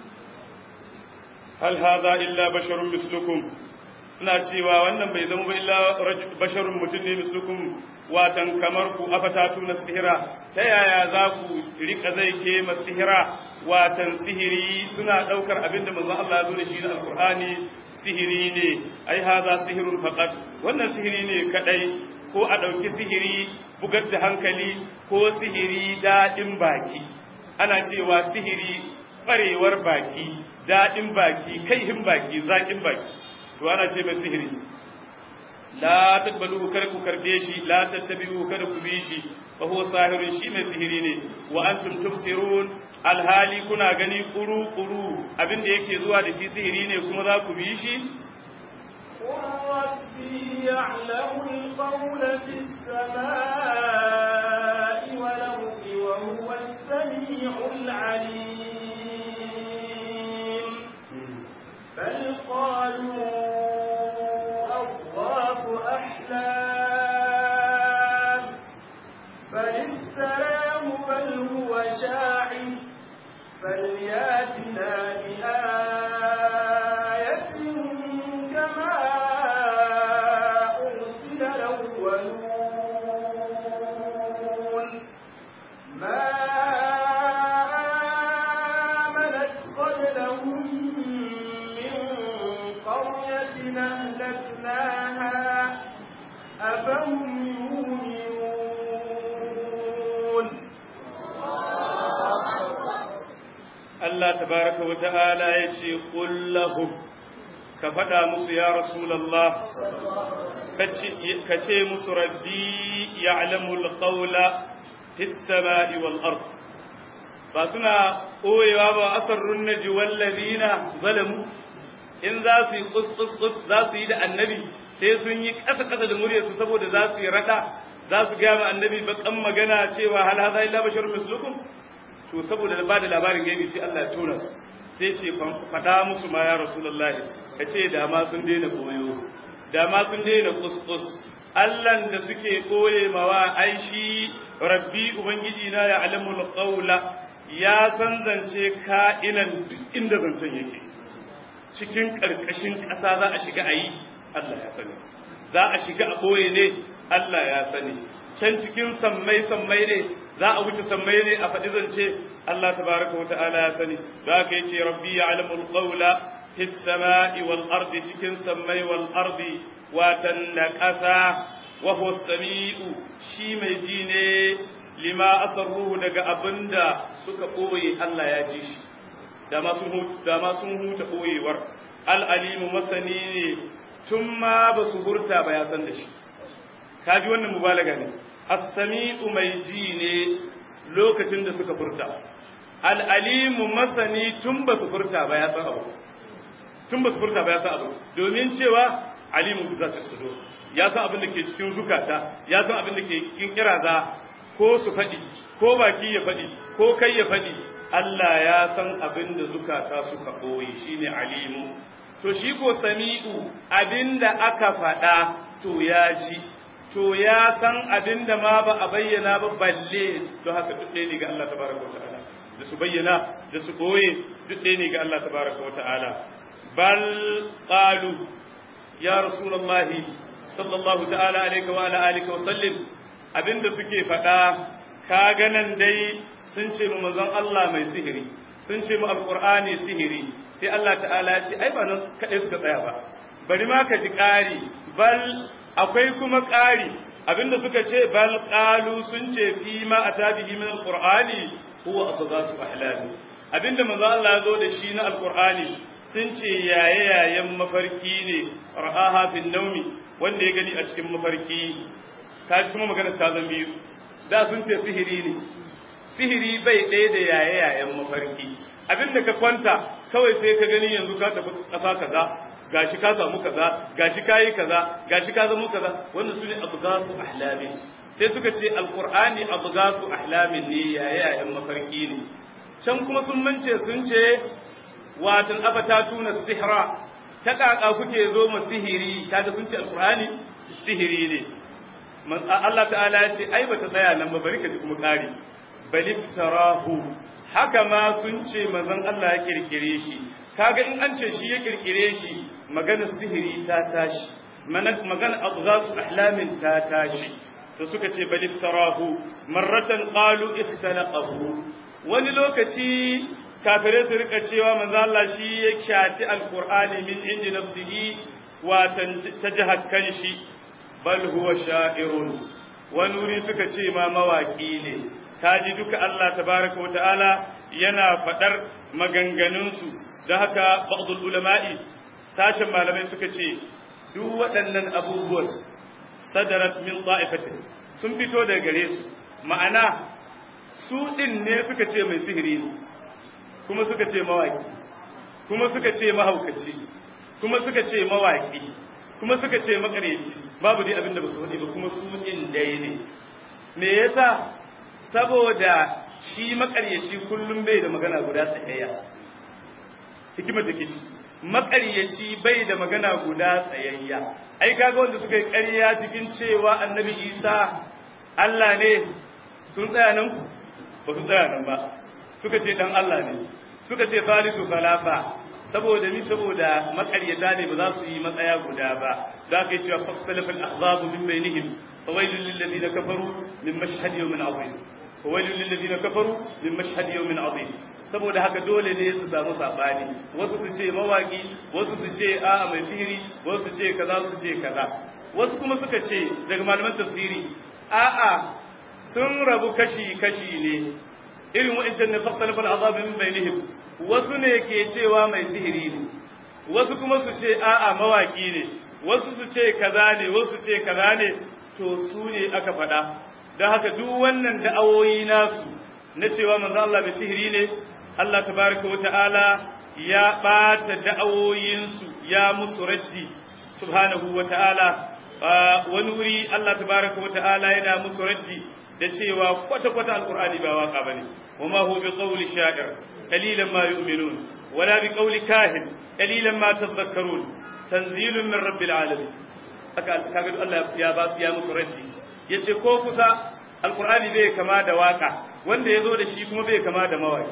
hal hadha illa basharun mislukum suna cewa wannan bai zama ba illa basharun mutum ne mislukum watan kamar ku afatatu na sihira ta yaya za ku rika zai ke sihira watan sihiri suna daukar abinda manzon Allah ya zo da shi na alqur'ani sihiri ne ai haza sihirun faqat wannan sihiri ne kadai ko a dauki sihiri bugar da hankali ko sihiri dadin baki ana cewa sihiri barewar baki dadin baki kaihin baki zakin baki to ana ce mai sihiri la taqbaluhu kar ku karbe shi la tattabi'u kada ku bi shi fa huwa sahirun shi mai sihiri ne wa antum tubsirun alhali kuna gani kuru kuru abin da yake zuwa da shi sihiri ne kuma za ku bi shi ربي يعلم القول في السماء والأرض وهو السميع العليم بل قالوا أضغاث أحلام بل افتراه بل هو شاعر فلياتنا بآية كما أرسل الأولون ما آمنت قبلهم من قرية أهلكناها أفهم يؤمنون Allah tabaraka wa ta'ala ya ce lahum ka faɗa musu ya Rasulallah ka ce musu rabbi ya'lamu al-qawla fis sama'i wal ard ba suna ɓoyewa ba asarrun naji wallazina zalamu in za su yi kus za su yi da annabi sai sun yi ƙasa ƙasa da muryarsu saboda za su yi raɗa za su gaya ma annabi baƙan magana cewa hal hadha illa basharun mislukum to saboda ba da labarin gaibi sai Allah ya tona su sai ce faɗa musu ma ya rasulullah ka ce da ma sun daina koyo da ma sun daina kuskus Allahn da suke koye mawa ai shi rabbi ubangiji na ya alamul qawla ya san zance ka'inan duk inda zancen yake cikin karkashin ƙasa za a shiga ayi Allah ya sani za a shiga a koye ne Allah ya sani can cikin sammai sammai ne za a wuce sammai ne a faɗi zance Allah tabaraka wa ta'ala ya sani za ka yi ce rabbi ya alamul qawla fis sama'i wal ardi cikin sammai wal ardi watan na ƙasa wa huwa sami'u shi mai ji ne lima asarruhu daga abinda suka ɓoye Allah ya ji shi da ma sun huta ɓoyewar al'alimu masani ne tun ma ba su hurta ba ya san da shi kaji wannan mubalaga ne as-sami'u mai ji ne lokacin da suka furta al-alimu masani tun ba su furta ba ya san abu tun ba su furta ba ya san abu domin cewa alimu za ta sudo ya san abin da ke cikin zukata ya san abin da ke cikin kiraza ko su faɗi ko baki ya faɗi ko kai ya faɗi Allah ya san abin da zukata suka ɓoye shine alimu to shi ko sami'u abin da aka faɗa to ya ji to ya san abin da ma ba a bayyana ba balle don haka duk ɗaya ne ga Allah tabaraka wa ta'ala da su bayyana da su ɓoye duk ɗaya ne ga Allah tabaraka wa ta'ala bal qalu ya rasulullahi sallallahu ta'ala alaihi wa ala alihi wa sallim abinda suke faɗa ka ganan dai sun ce mu manzon Allah mai sihiri sun ce mu alqur'ani sihiri sai Allah ta'ala ya ce ai ba nan kaɗai suka tsaya ba bari ma ka ji ƙari bal akwai kuma ƙari abinda suka ce bal qalu sun ce fi ma atabihi min alqur'ani huwa asghasu ahlami abinda manzo Allah ya zo da shi na alqur'ani sun ce yaye yayen mafarki ne ra'aha fil nawmi wanda ya gani a cikin mafarki ta ji kuma magana ta zan biyu da sun ce sihiri ne sihiri bai ɗaya da yaye yayen mafarki abinda ka kwanta kawai sai ka gani yanzu ka tafi ƙasa kaza gashi ka samu kaza gashi ka yi kaza gashi ka zama kaza wannan su ne abgasu ahlami sai suka ce alqur'ani abgasu ahlamin ne yaye yayen mafarki ne can kuma sun mance sun ce watan afatatu na sihra ta kaka kuke zo mu sihiri kaga sun ce alqur'ani sihiri ne Allah ta'ala ya ce ai bata tsaya nan ba bari ka ji kuma kari baliftarahu haka ma sun ce manzon Allah ya kirkire shi kaga in an ce shi ya kirkire shi maganar sihiri ta tashi magana adghasu ahlamin ta tashi to suka ce baliftarahu marratan qalu ikhtalaqahu wani lokaci kafirai su rika cewa manzo Allah shi ya shati alqur'ani min indi nafsihi wa ta jihar kanshi bal huwa sha'irun wani wuri suka ce ma mawaki ne kaji duka Allah tabaraka wata'ala yana fadar maganganunsu da haka ba'dul ulama'i sashen malamai suka ce duk waɗannan abubuwan sadarat min ta'ifatin sun fito daga gare su ma'ana su din ne suka ce mai sihiri ne kuma suka ce mawaki kuma suka ce mahaukaci kuma suka ce mawaki kuma suka ce makareci babu dai abin da ba su faɗi ba kuma su in dai ne me yasa saboda shi makaryaci kullum bai da magana guda tsayayya hikimar da ke ci makaryaci bai da magana guda tsayayya ai kaga wanda suka yi ƙarya cikin cewa annabi isa Allah ne sun tsaya nan ba su tsaya nan ba suka ce dan Allah ne suka ce salisu salafa saboda ni saboda makaryata ne ba za su yi matsaya guda ba za ka yi cewa faksalafin ahzabu min bainihim fawailul lil ladina kafaru min mashhad yawmin azim fawailul lil ladina kafaru min mashhad yawmin azim saboda haka dole ne su samu sabani wasu su ce mawaki wasu su ce a'a mai sihiri wasu su ce kaza su ce kaza wasu kuma suka ce daga malaman tafsiri a'a sun rabu kashi kashi ne irin wa'ancan ne faksalafin ahzabu min bainihim wasu ne ke cewa mai sihiri ne wasu kuma su ce a'a mawaki ne wasu su ce kaza ne wasu ce kaza ne to su ne aka faɗa don haka duk wannan da'awoyi nasu na cewa manzo Allah mai sihiri ne Allah tabaraka wa ta'ala ya ɓata da'awoyinsu ya musu raddi subhanahu wa ta'ala wani wuri Allah tabaraka wa ta'ala yana musu raddi da cewa kwata-kwata alkur'ani ba waka bane wa ma huwa bi qawli sha'ir قليلا ما يؤمنون ولا بقول كاهن قليلا ما تذكرون تنزيل من رب العالمين kaga Allah ya ba ya musu raddi yace ko kusa alqur'ani bai kama da waka wanda yazo da shi kuma bai kama da mawaki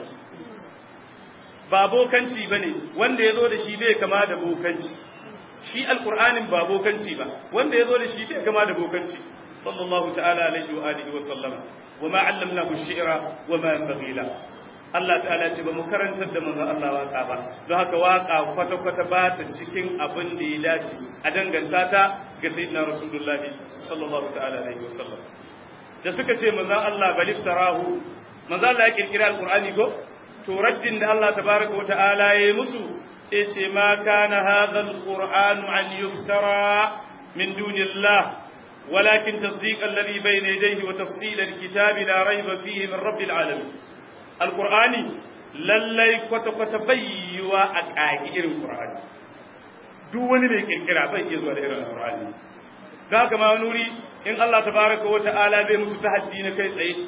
ba bokanci bane wanda yazo da shi bai kama da bokanci shi alqur'anin ba bokanci ba wanda yazo da shi bai kama da bokanci sallallahu ta'ala alaihi wa alihi wa sallama wa ma 'allamnahu ash-shi'ra wa ma yanbaghi lahu Allah ta'ala ce ba mu karantar da manzon Allah waka ba don haka waka kwata-kwata ba ta cikin abin da ya dace a danganta ta ga sayyidina Rasulullah sallallahu ta'ala alaihi wasallam da suka ce manzon Allah bal iftarahu manzon Allah ya kirkira alqur'ani ko to raddin da Allah tabaraka wa ta'ala ya yi musu sai ce ma kana hadha alqur'anu an yuftara min dunillah ولكن تصديق الذي بين يديه وتفصيل الكتاب لا ريب فيه من رب العالمين alkur'ani lallai kwata-kwata bayyiwa a ƙagi irin ƙur'ani duk wani mai kirkira bai iya zuwa da irin alkur'ani da haka ma nuri in Allah tabaraka wa ta'ala zai musu tahaddi na kai tsaye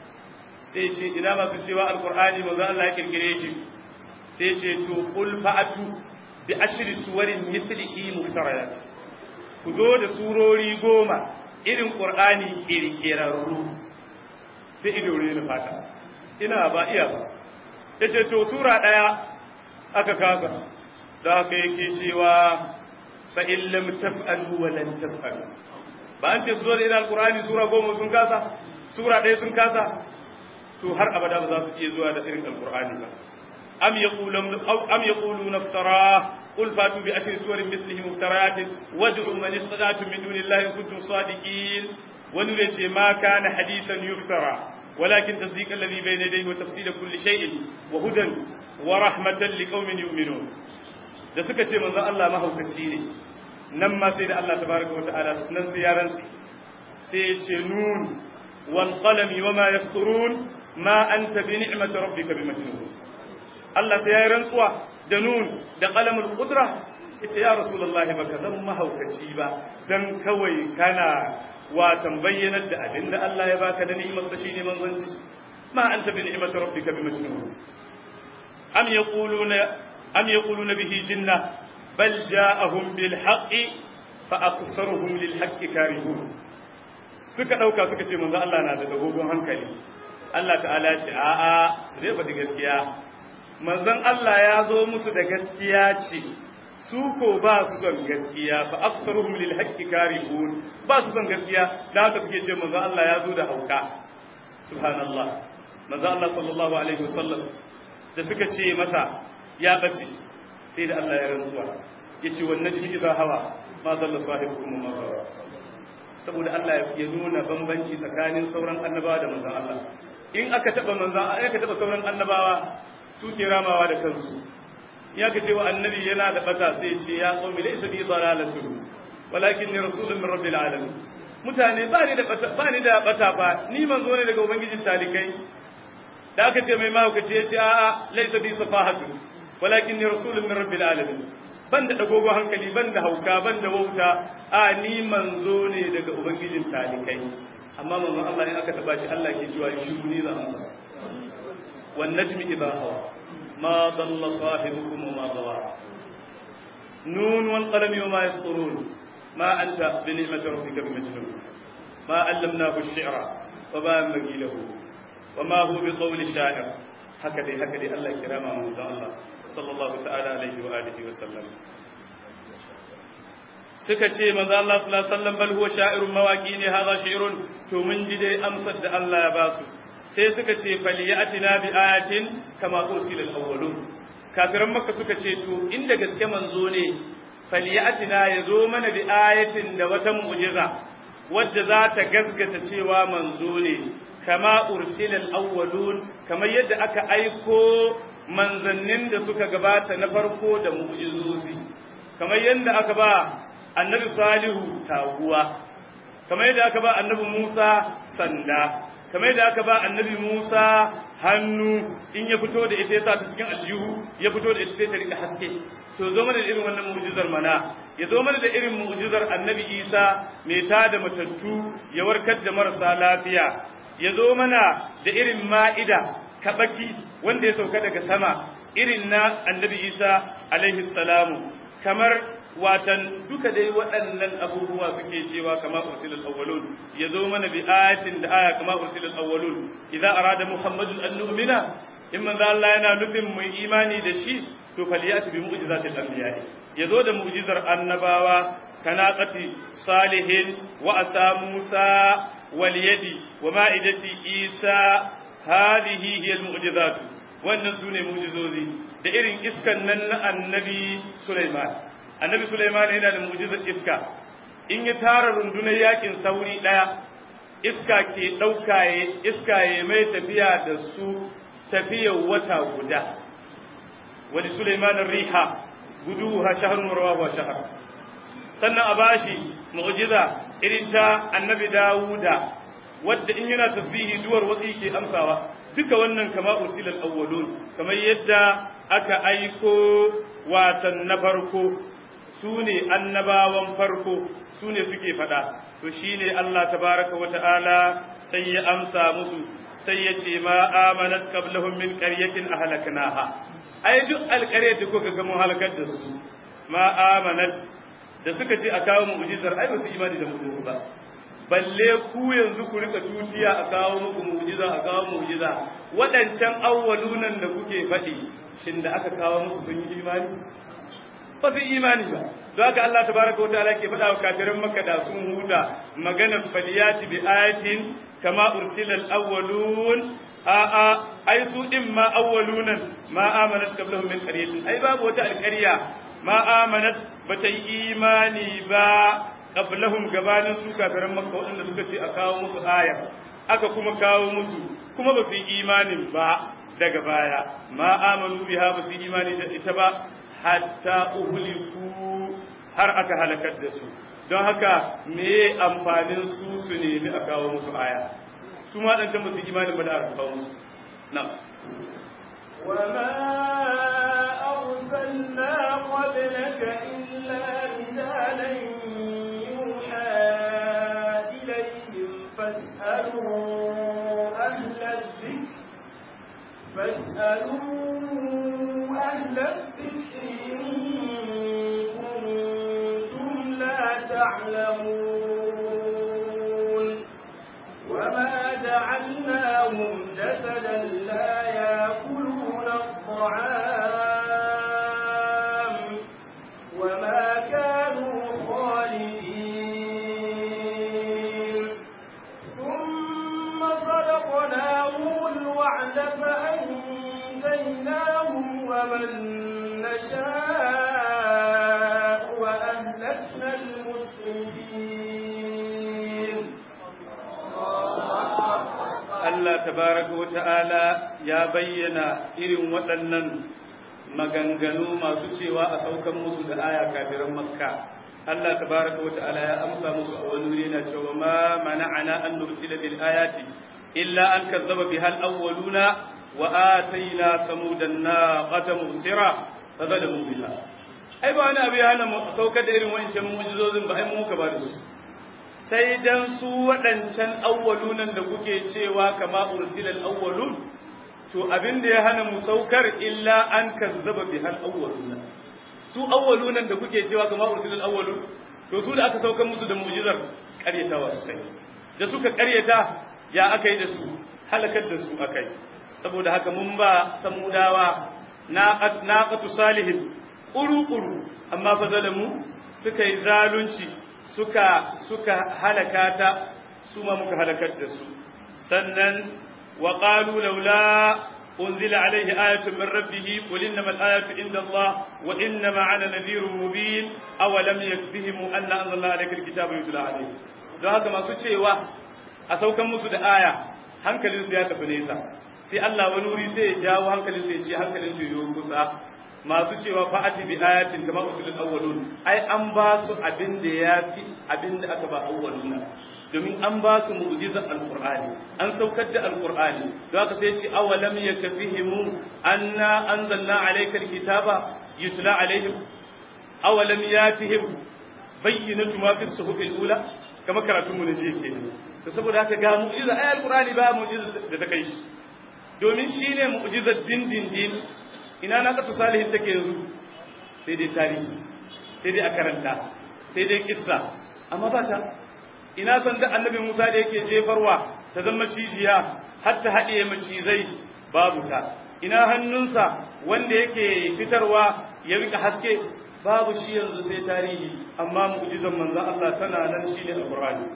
sai ce ina masu cewa alkur'ani manzo Allah ya kirkire shi sai ce to qul fa'atu bi ashri suwarin mithlihi muftarayat ku zo da surori goma irin qur'ani kirkirarru sai ido ne fata ina ba iya ba ya ce to sura ɗaya aka kasa da aka yake cewa fa illam taf'alu wa lan taf'alu ba an ce su zo da ina alqur'ani sura goma sun kasa sura ɗaya sun kasa to har abada ba za su iya zuwa da irin alqur'ani ba am yaqulun am yaquluna iftara قل فاتوا بعشر سور مثله مفتريات وادعوا من استطعتم من دون الله ان كنتم صادقين ونرجي ما كان حديثا يفترى ولكن تصديق الذي بين يديه وتفصيل كل شيء وهدى ورحمة لقوم يؤمنون da suka ce manzon Allah mahaukaci ne nan ma sai da Allah tabaraka wa ta'ala nan sai ya rantsi sai ya ce nun wal qalami wama yasturun ma anta bi ni'mati rabbika bi majnun Allah sai ya yi rantsuwa da nun da qalamul qudra yace ya rasulullahi baka zan mahaukaci ba dan kawai kana watan bayyanar da abin da Allah ya baka da ni'imarsa shine manzanci ma anta bi ni'mati rabbika bi majnun am yaquluna am yaquluna bihi jinna bal ja'ahum bil haqqi fa aktharuhum lil haqqi karihun suka dauka suka ce manzo Allah na da dogon hankali Allah ta'ala ce a'a su dai faɗi gaskiya manzon Allah ya zo musu da gaskiya ce su ko ba su son gaskiya fa aktharuhum lil haqqi karihun ba su son gaskiya da haka suke ce manzon Allah ya zo da hauka subhanallah manzon Allah sallallahu alaihi wasallam da suka ce masa ya bace sai da Allah ya rantsuwa yace wan najmi idha hawa ma dalla sahibukum ma gawa saboda Allah ya nuna bambanci tsakanin sauran annabawa da manzon Allah in aka taba manzon aka taba sauran annabawa su ke ramawa da kansu ya ka ce wa annabi yana da bata sai ce ya qawmi laysa bi dalalatu walakin ni rasulun min rabbil alamin mutane ba ni da bata ba ni da bata ba ni manzo ne daga ubangijin talikai da aka ce mai mahaukaci ya ce a'a laysa bi safahatu walakin ni rasulun min rabbil alamin ban da dagogo hankali ban da hauka ban da wauta a ni manzo ne daga ubangijin talikai amma manzo Allah ne aka taba shi Allah ke cewa shi ni za amsa wan najmi idha hawa ma dalla sahibukum ma dawa nun wal qalam wama yasturun ma anta bi ni'mati rabbika bimajnun ma allamnahu ash-shi'ra wa ma yanbaghi lahu wa ma huwa biqawli sha'ir haka dai haka dai Allah kirama manzo Allah sallallahu ta'ala alaihi wa alihi wa sallam suka ce manzo Allah sallallahu alaihi wasallam bal huwa sha'irun mawaqi ne hadha shi'run to mun ji dai amsar da Allah ya basu sai suka ce falyatina bi ayatin kama ursila al-awwalun kafiran makka suka ce to inda gaske manzo ne falyatina yazo mana bi ayatin da wata mu'jiza wadda za ta gaskata cewa manzo ne kama ursila al-awwalun kamar yadda aka aiko manzannin da suka gabata na farko da mu'jizozi kamar yadda aka ba annabi salihu taguwa kamar yadda aka ba annabi musa sanda kamar yadda aka ba annabi musa hannu in ya fito da ita ya sa ta cikin aljihu ya fito da ita sai ta rika haske to zo mana da irin wannan mu'jizar mana ya zo mana da irin mu'jizar annabi isa mai tada matattu ya warkar da marasa lafiya ya zo mana da irin ma'ida kabaki wanda ya sauka daga sama irin na annabi isa alaihi salamu kamar watan duka dai waɗannan abubuwa suke cewa kama ursilul awwalun ya zo mana bi ayatin da aya kama ursilul awwalun idza arada muhammadun an nu'mina in manzo Allah yana nufin mu imani da shi to faliyati bi mu'jizatil anbiya ya zo da mu'jizar annabawa kanaqati salihin wa asa musa wal yadi wa ma'idati isa hadhihi hiya al mu'jizatu wannan sune mu'jizozi da irin iskan nan na annabi Sulaiman annabi Sulaiman yana da mu'jizar iska in ya tara rundunar yakin sauri daya iska ke daukaye iska ya mai tafiya da su tafiyar wata guda wani Sulaiman riha guduha shahrun rawahu shahr sannan a bashi mu'jiza irin ta annabi Dawuda wadda in yana tasbihi duwar watsi ke amsawa duka wannan kama ursilal awwalun kamar yadda aka aiko watan na farko su ne annabawan farko su ne suke faɗa to shi ne Allah tabaraka wa ta'ala sai ya amsa musu sai ya ce ma amanat qablahum min qaryatin ahlaknaha ai duk alƙaryar da kuka ga mun halakar da su ma amanat da suka ce a kawo mu'jizar ai ba su imani da mu'jiza ba balle ku yanzu ku rika tutiya a kawo muku mu'jiza a kawo mu'jiza waɗancan awwalunan da kuke faɗi shin da aka kawo musu sun yi imani ba su imani ba don haka Allah tabaraka wa ta'ala ke faɗa wa kafirin Makka da sun huta maganar faliyati bi ayatin kama ursilal awwalun a a ai su din ma awwalunan ma amanat qablahum min qaryatin ai babu wata alƙarya ma amanat bata yi imani ba qablahum gabanin su kafirin Makka waɗanda suka ce a kawo musu aya aka kuma kawo musu kuma ba su yi imanin ba daga baya ma amanu biha ba su yi imani da ita ba hatta uhuliku har aka halakar da su don haka me amfanin su su nemi a kawo musu aya su ma ɗan musu imanin ba da aka kawo musu na وما أرسلنا قبلك إلا رجالا يوحى إليهم فاسألوا أهل الذكر فاسألوا أهل الذكر إن يعلمون وما جعلناهم جسدا لا يأكلون الطعام وما كانوا خالدين ثم صدقناهم الوعد فأنجيناهم ومن نشاء وأهلكنا المسرفين Allah tabaraka wa ta'ala ya bayyana irin waɗannan maganganu masu cewa a saukan musu da aya kafiran makka Allah tabaraka wa ta'ala ya amsa musu a wani wuri na cewa ma mana'ana an nursila bil ayati illa an kazzaba bihal awwaluna wa atayna samudan naqata musira fadalamu biha ai ba wani abu ya hana mu saukar da irin wancan mu'jizozin ba ai mu ka ba da su sai dan su waɗancan awwalunan da kuke cewa kama ursilal awwalun to abin da ya hana mu saukar illa an kazzaba bihal awwaluna su awwalunan da kuke cewa kama ursilal awwalun to su da aka saukar musu da mu'jizar ƙaryatawa su kai da suka ƙaryata ya aka yi da su halakar da su akai saboda haka mun ba samudawa naqatu salihin ƙuru-ƙuru amma fa zalamu suka yi zalunci suka suka halaka ta su ma muka halakar da su sannan wa qalu laula unzila alayhi ayatun min rabbih qul innama al-ayatu inda Allah wa innama ana nadhirun mubin aw lam yakfihim anna anzalna alayka al-kitaba yutla alayhi don haka masu cewa a saukan musu da aya hankalinsu ya tafi nesa sai Allah wani wuri sai ya jawo hankalinsu ya ce hankalinsu ya yi kusa masu cewa fa'ati bi ayatin kama usulul awwalun ai an ba su abin da yafi abin da aka ba awwaluna domin an ba su mu'jizar alqur'ani an saukar da alqur'ani don haka sai ce awalam yakfihimu anna anzalna alayka alkitaba yutla alaihim awalam yatihim bayyinatu ma fi suhufil ula kama karatun mu ne je kenan to saboda haka ga mu'jiza ai alqur'ani ba mu'jiza da ta kai shi domin shine mu'jizar dindindin ina na kasu salihin take yanzu sai dai tarihi sai dai a karanta sai dai kissa amma ba ta ina san da annabi Musa da yake jefarwa ta zama cijiya har ta haɗiye macizai babu ta ina hannunsa wanda yake fitarwa ya rika haske babu shi yanzu sai tarihi amma mu'jizan manzon Allah tana nan shine alqur'ani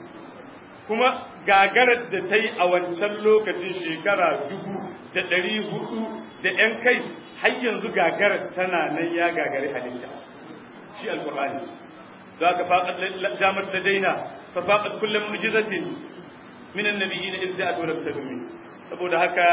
kuma gagarar da ta yi a wancan lokacin shekara dubu da ɗari hudu da ‘yan kai har yanzu gagarar tana nan ya gagari halitta shi alkur'ani za ka faƙat damar da daina fa faƙat kullum mujizatin minan nabiyyi na in ja'a dole ta dumi saboda haka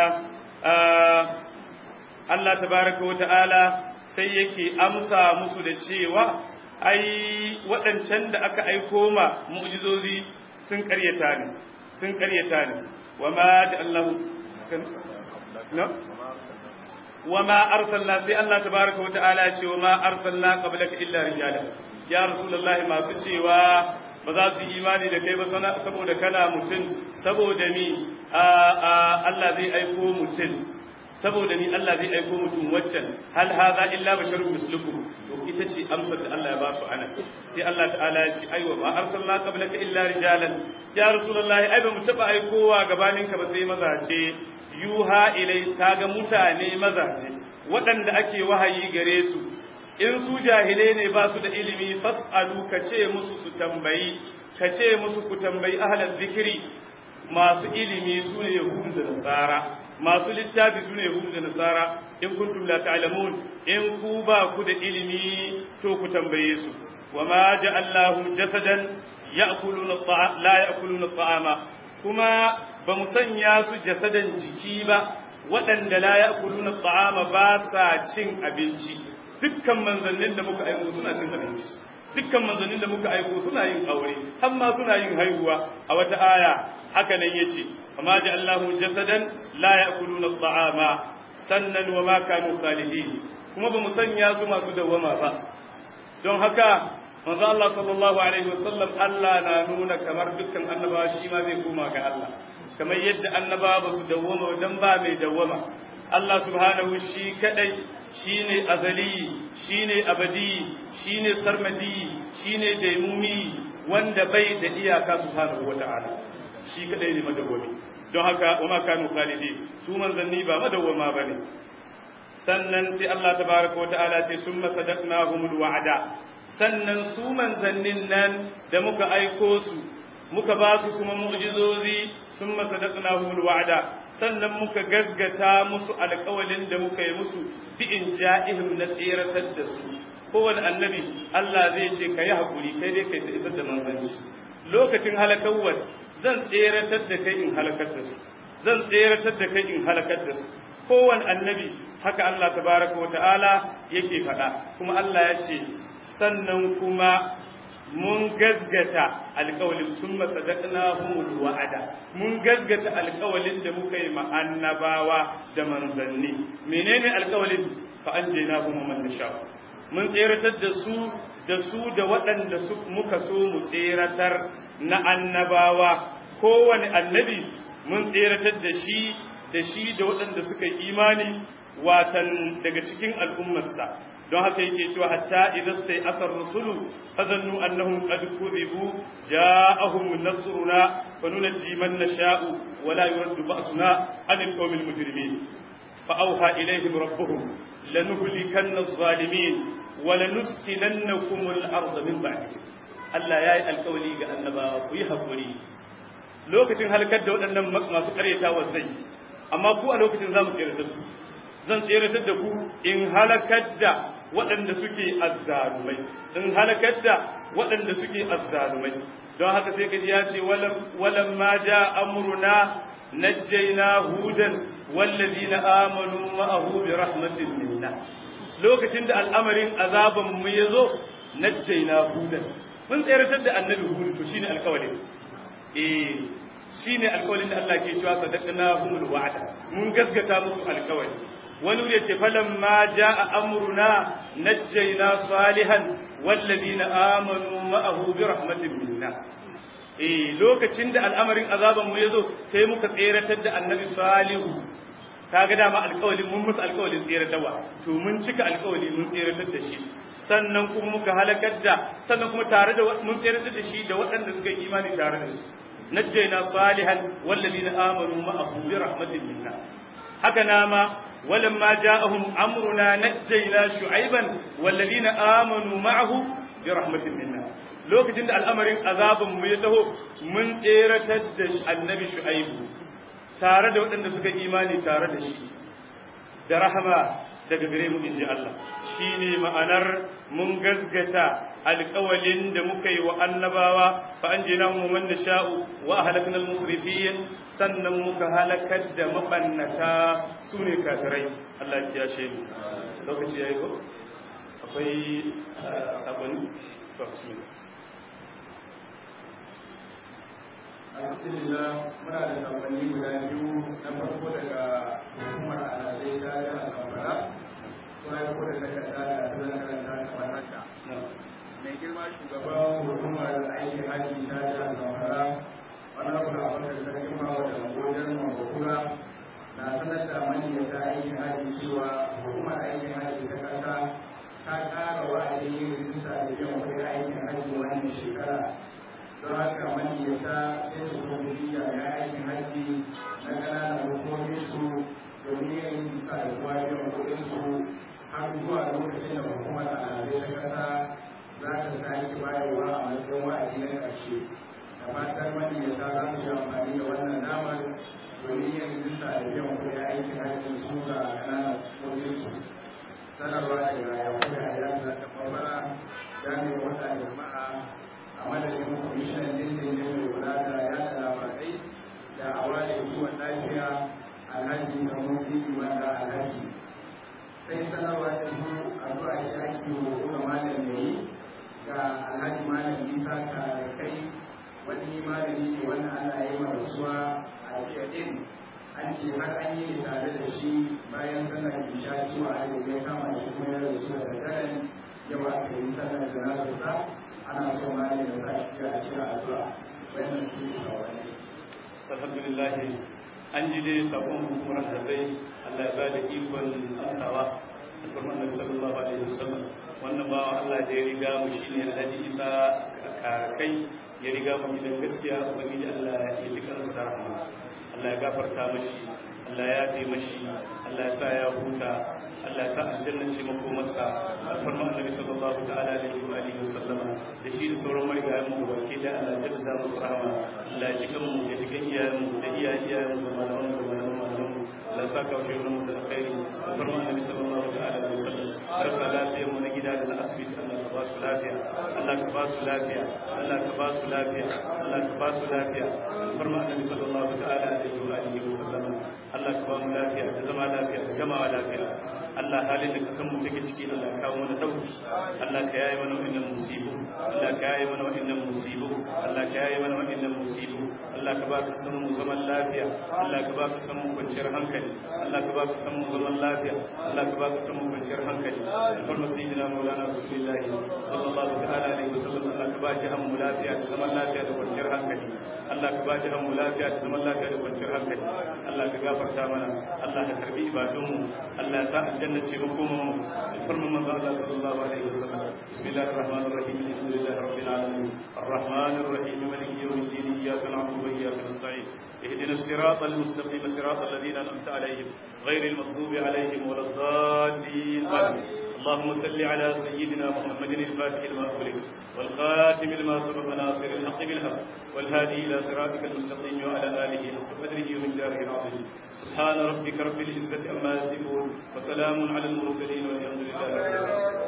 Allah tabaraka wa ta'ala sai yake amsa musu da cewa ai waɗancan da aka aiko ma mu'jizozi sun ƙaryata ne sun ƙaryata ne wa ma da Allah no وما أرسلنا سي الله تبارك وتعالى وما أرسلنا قبلك إلا رجالا يا رسول الله ما تشيوا ba za su imani da kai ba saboda kana mutum saboda ni Allah zai aiko mutum saboda ni Allah zai aiko mutum waccan hal hadha illa basharun mislukum to ita ce amsar da Allah ya ba su ana sai Allah ta'ala ya ce aiwa ma arsalna qablaka illa rijalan ya rasulullahi ai ba mu taba aikowa gabaninka ba sai mazaje yuha ilai kaga mutane mazaje waɗanda ake wahayi gare su in su jahilai ne ba su da ilimi fas'alu ka ce musu su tambayi ka ce musu ku tambayi ahlal zikiri masu ilimi su ne yahudu da nasara masu littafi su ne yahudu da nasara in kuntum la ta'lamun in ku ba ku da ilimi to ku tambaye su wa ma ja'allahu jasadan ya'kuluna la ya'kuluna ta'ama kuma ba mu sanya su jasadan jiki ba waɗanda la ya'kuluna ta'ama ba sa cin abinci dukkan manzannin da muka aiko suna cin abinci dukkan manzannin da muka aiko suna yin aure har ma suna yin haihuwa a wata aya haka nan yace amma ja'allahu jasadan la ya'kuluna ta'ama sannan wa ma kanu salihin kuma ba mu sanya su masu dawwama ba don haka manzo Allah sallallahu alaihi wasallam Allah na nuna kamar dukkan annabawa shi ma zai koma ga Allah kamar yadda annabawa ba su dawwama dan ba mai dawwama Allah subhanahu shi kadai shine azali shine abadi shine sarmadi shine daimumi wanda bai da iyaka subhanahu wata'ala shi kadai ne madawwami don haka wa ma kanu khalidin su manzanni ba madawwama bane sannan sai Allah tabaraka wata'ala ce summa sadaqnahumul wa'ada sannan su manzannin nan da muka aiko su muka ba su kuma mu'jizozi summa sadaqnahumul wa'ada sannan muka gaggata musu alƙawalin da muka yi musu bi in ja'ihim na tseratar da su kowane annabi Allah zai ce ka yi haƙuri kai dai kai ta isar da manzanci lokacin halakawar zan tseratar da kai in halakar da su zan tseratar da kai in halakar da su kowane annabi haka Allah tabaraka wata'ala yake faɗa kuma Allah ya ce sannan kuma mun gazgata alƙawalin sun masadaqna humul wa'ada mun gazgata alƙawalin da muka yi ma annabawa da manzanni menene alƙawalin fa anjayna hum man nasha mun tseratar da su da su da waɗanda su muka so mu tseratar na annabawa kowane annabi mun tseratar da shi da shi da waɗanda suka yi imani watan daga cikin al'ummarsa don haka yake cewa hatta idan sai asar rusulu fazannu annahum qad kuzibu ja'ahum nasruna fa nunji man nasha'u wa la yuraddu ba'suna 'anil qawmil mujrimin fa awha ilayhim rabbuhum lanuhlikanna adh-dhalimin wa lanuskinannakum al-ardha min ba'dihim Allah yayi alkawali ga annabawa ku yi hakuri lokacin halakar da waɗannan masu ƙaryatawa zai amma ku a lokacin zamu tsere da ku zan tseratar da ku in halakar da waɗanda suke azzalumai in halakar da waɗanda suke azzalumai don haka sai kaji ya ce walam ma ja amruna najjayna hudan wallazina amanu ma'ahu bi rahmatin minna lokacin da al'amarin azaban mu yazo najjayna hudan mun tseratar da annabi hud to shine alƙawarin eh shine alƙawarin da Allah ke cewa sadaqnahumul wa'ada mun gaskata musu alƙawari wani wuri ce falan ma ja'a amruna najjayna salihan wallazina amanu ma'ahu bi rahmatin minna eh lokacin da al'amarin azaban mu yazo sai muka tseratar da annabi salihu kaga dama alƙawalin mun musu alƙawalin tseratarwa to mun cika alƙawali mun tseratar da shi sannan kuma muka halakar da sannan kuma tare da mun tseratar da shi da waɗanda suka yi imani tare da su najjayna salihan wallazina amanu ma'ahu bi rahmatin minna haka nama ولما جاءهم أمرنا نجينا شعيبا والذين آمنوا معه برحمة منا لوكتين da al'amarin azabin mu ya taho mun tseratar da annabi shu'aibu tare da waɗanda suka imani tare da shi da rahama daga gare mu inji Allah shine ma'anar mun gazgata alƙawalin da muka yi wa annabawa fa an jina mu man nasha'u wa ahlakna al-musrifin sannan muka halakar da mabannata sune kafirai Allah ya ce mu lokaci yayi ko akwai sabani to bismillah alhamdulillah muna da sabani guda biyu na farko daga hukumar alazai ta jihar zamfara suna yi ko da takarda da suna karanta kamar haka mai girma shugaban hukumar aikin haji ta jihar zamfara wani abu da abin da sarkin mawa da wajen mabukura na sanar da maniyyata aikin haji cewa hukumar aikin haji ta kasa ta ƙara wa'adin yin rijista da biyan kuɗin aikin haji wannan shekara don haka maniyyata sai su kuma jami'an aikin haji na ƙananan hukumomin su domin yin rijista da kuma biyan kuɗin su har zuwa lokacin da hukumar al'adai ta kasa za ta sake bayarwa a matsayin wa'adi na ƙarshe da fatan maniyyata za su yi amfani da wannan damar domin yin rijista da biyan kuɗin aikin hajji su ga ƙananan hukumomin su sanarwa daga yankuna ya za ta kwamara jami'in wata jama'a a madadin kwamishinan dindin ne mai kula da yada labarai da awali kiwon lafiya alhaji samun sisi wanda alhaji sai sanarwa ta su a zuwa shi ake hukuma malam yayi ga alhaji malam isa ka da kai wani malami ne wanda ana yi rasuwa a jiya din an ce har an yi tare da shi bayan sallar isha cewa a ya kama shi kuma ya rasu da daren yau aka yi sallar janazarsa ana so ma ne da sa shi a cikin addu'a wannan su ne kawai alhamdulillah an ji dai sabon hukumar da zai Allah ya bada ikon amsawa alfarman nabi sallallahu alaihi wasallam wannan bawa Allah da ya riga mu shine Alhaji Isa kare kai ya riga mu gidan gaskiya ubangiji Allah ya ji kansa da rahama Allah ya gafarta mashi Allah ya yafe mashi Allah ya sa ya huta Allah ya sa aljanna ce makomarsa alfarma annabi sallallahu ta'ala alaihi wa alihi wasallama da shi da sauran marigayen mu baki da Allah ya jaddada musu rahama Allah ya jikan mu ya jikan iyayen mu da iyayen iyayen mu da malaman mu da malaman malaman mu Allah ya saka wa mu da alkhairi alfarma annabi sallallahu ta'ala alaihi wasallam rasa lafiyar mu na gida da na asibiti Allah ka ba su lafiya Allah ka ba su lafiya Allah ka ba su lafiya Allah ka ba su lafiya alfarma annabi sallallahu ta'ala alaihi wa alihi wasallama Allah ka ba mu lafiya da zama lafiya da gamawa lafiya Allah halin da kasan mu take ciki Allah ka kawo mana dauki Allah ka yaye mana wannan musibu Allah ka yaye mana wannan musibu Allah ka yaye mana wannan musibu Allah ka ba ka san mu zaman lafiya Allah ka ba ka san mu kwanciyar hankali Allah ka ba ka san mu zaman lafiya Allah ka ba ka san mu kwanciyar hankali farma sayyidina maulana rasulullah sallallahu ta'ala alaihi wasallam Allah ka ba shi mu lafiya da zaman lafiya da kwanciyar hankali Allah ka ba shi mu lafiya da zaman lafiya da kwanciyar hankali Allah ka gafarta mana Allah ka karbi ibadunmu Allah ya sa aljanna ce makomanmu farma manzo Allah sallallahu alaihi wasallam bismillahir rahmanir rahim alhamdulillahi rabbil alamin arrahmanir rahim maliki yawmiddin iyyaka na'budu wa iyyaka nasta'in اهدنا الصراط المستقيم صراط الذين انعمت عليهم غير المغضوب عليهم ولا الضالين امين اللهم صل على سيدنا محمد الفاتح لما أغلق والخاتم لما سبق ناصر الحق بالحق والهادي إلى صراطك المستقيم وعلى آله حق قدره ومن داره العظيم سبحان ربك رب العزة عما يصفون وسلام على المرسلين والحمد لله رب العالمين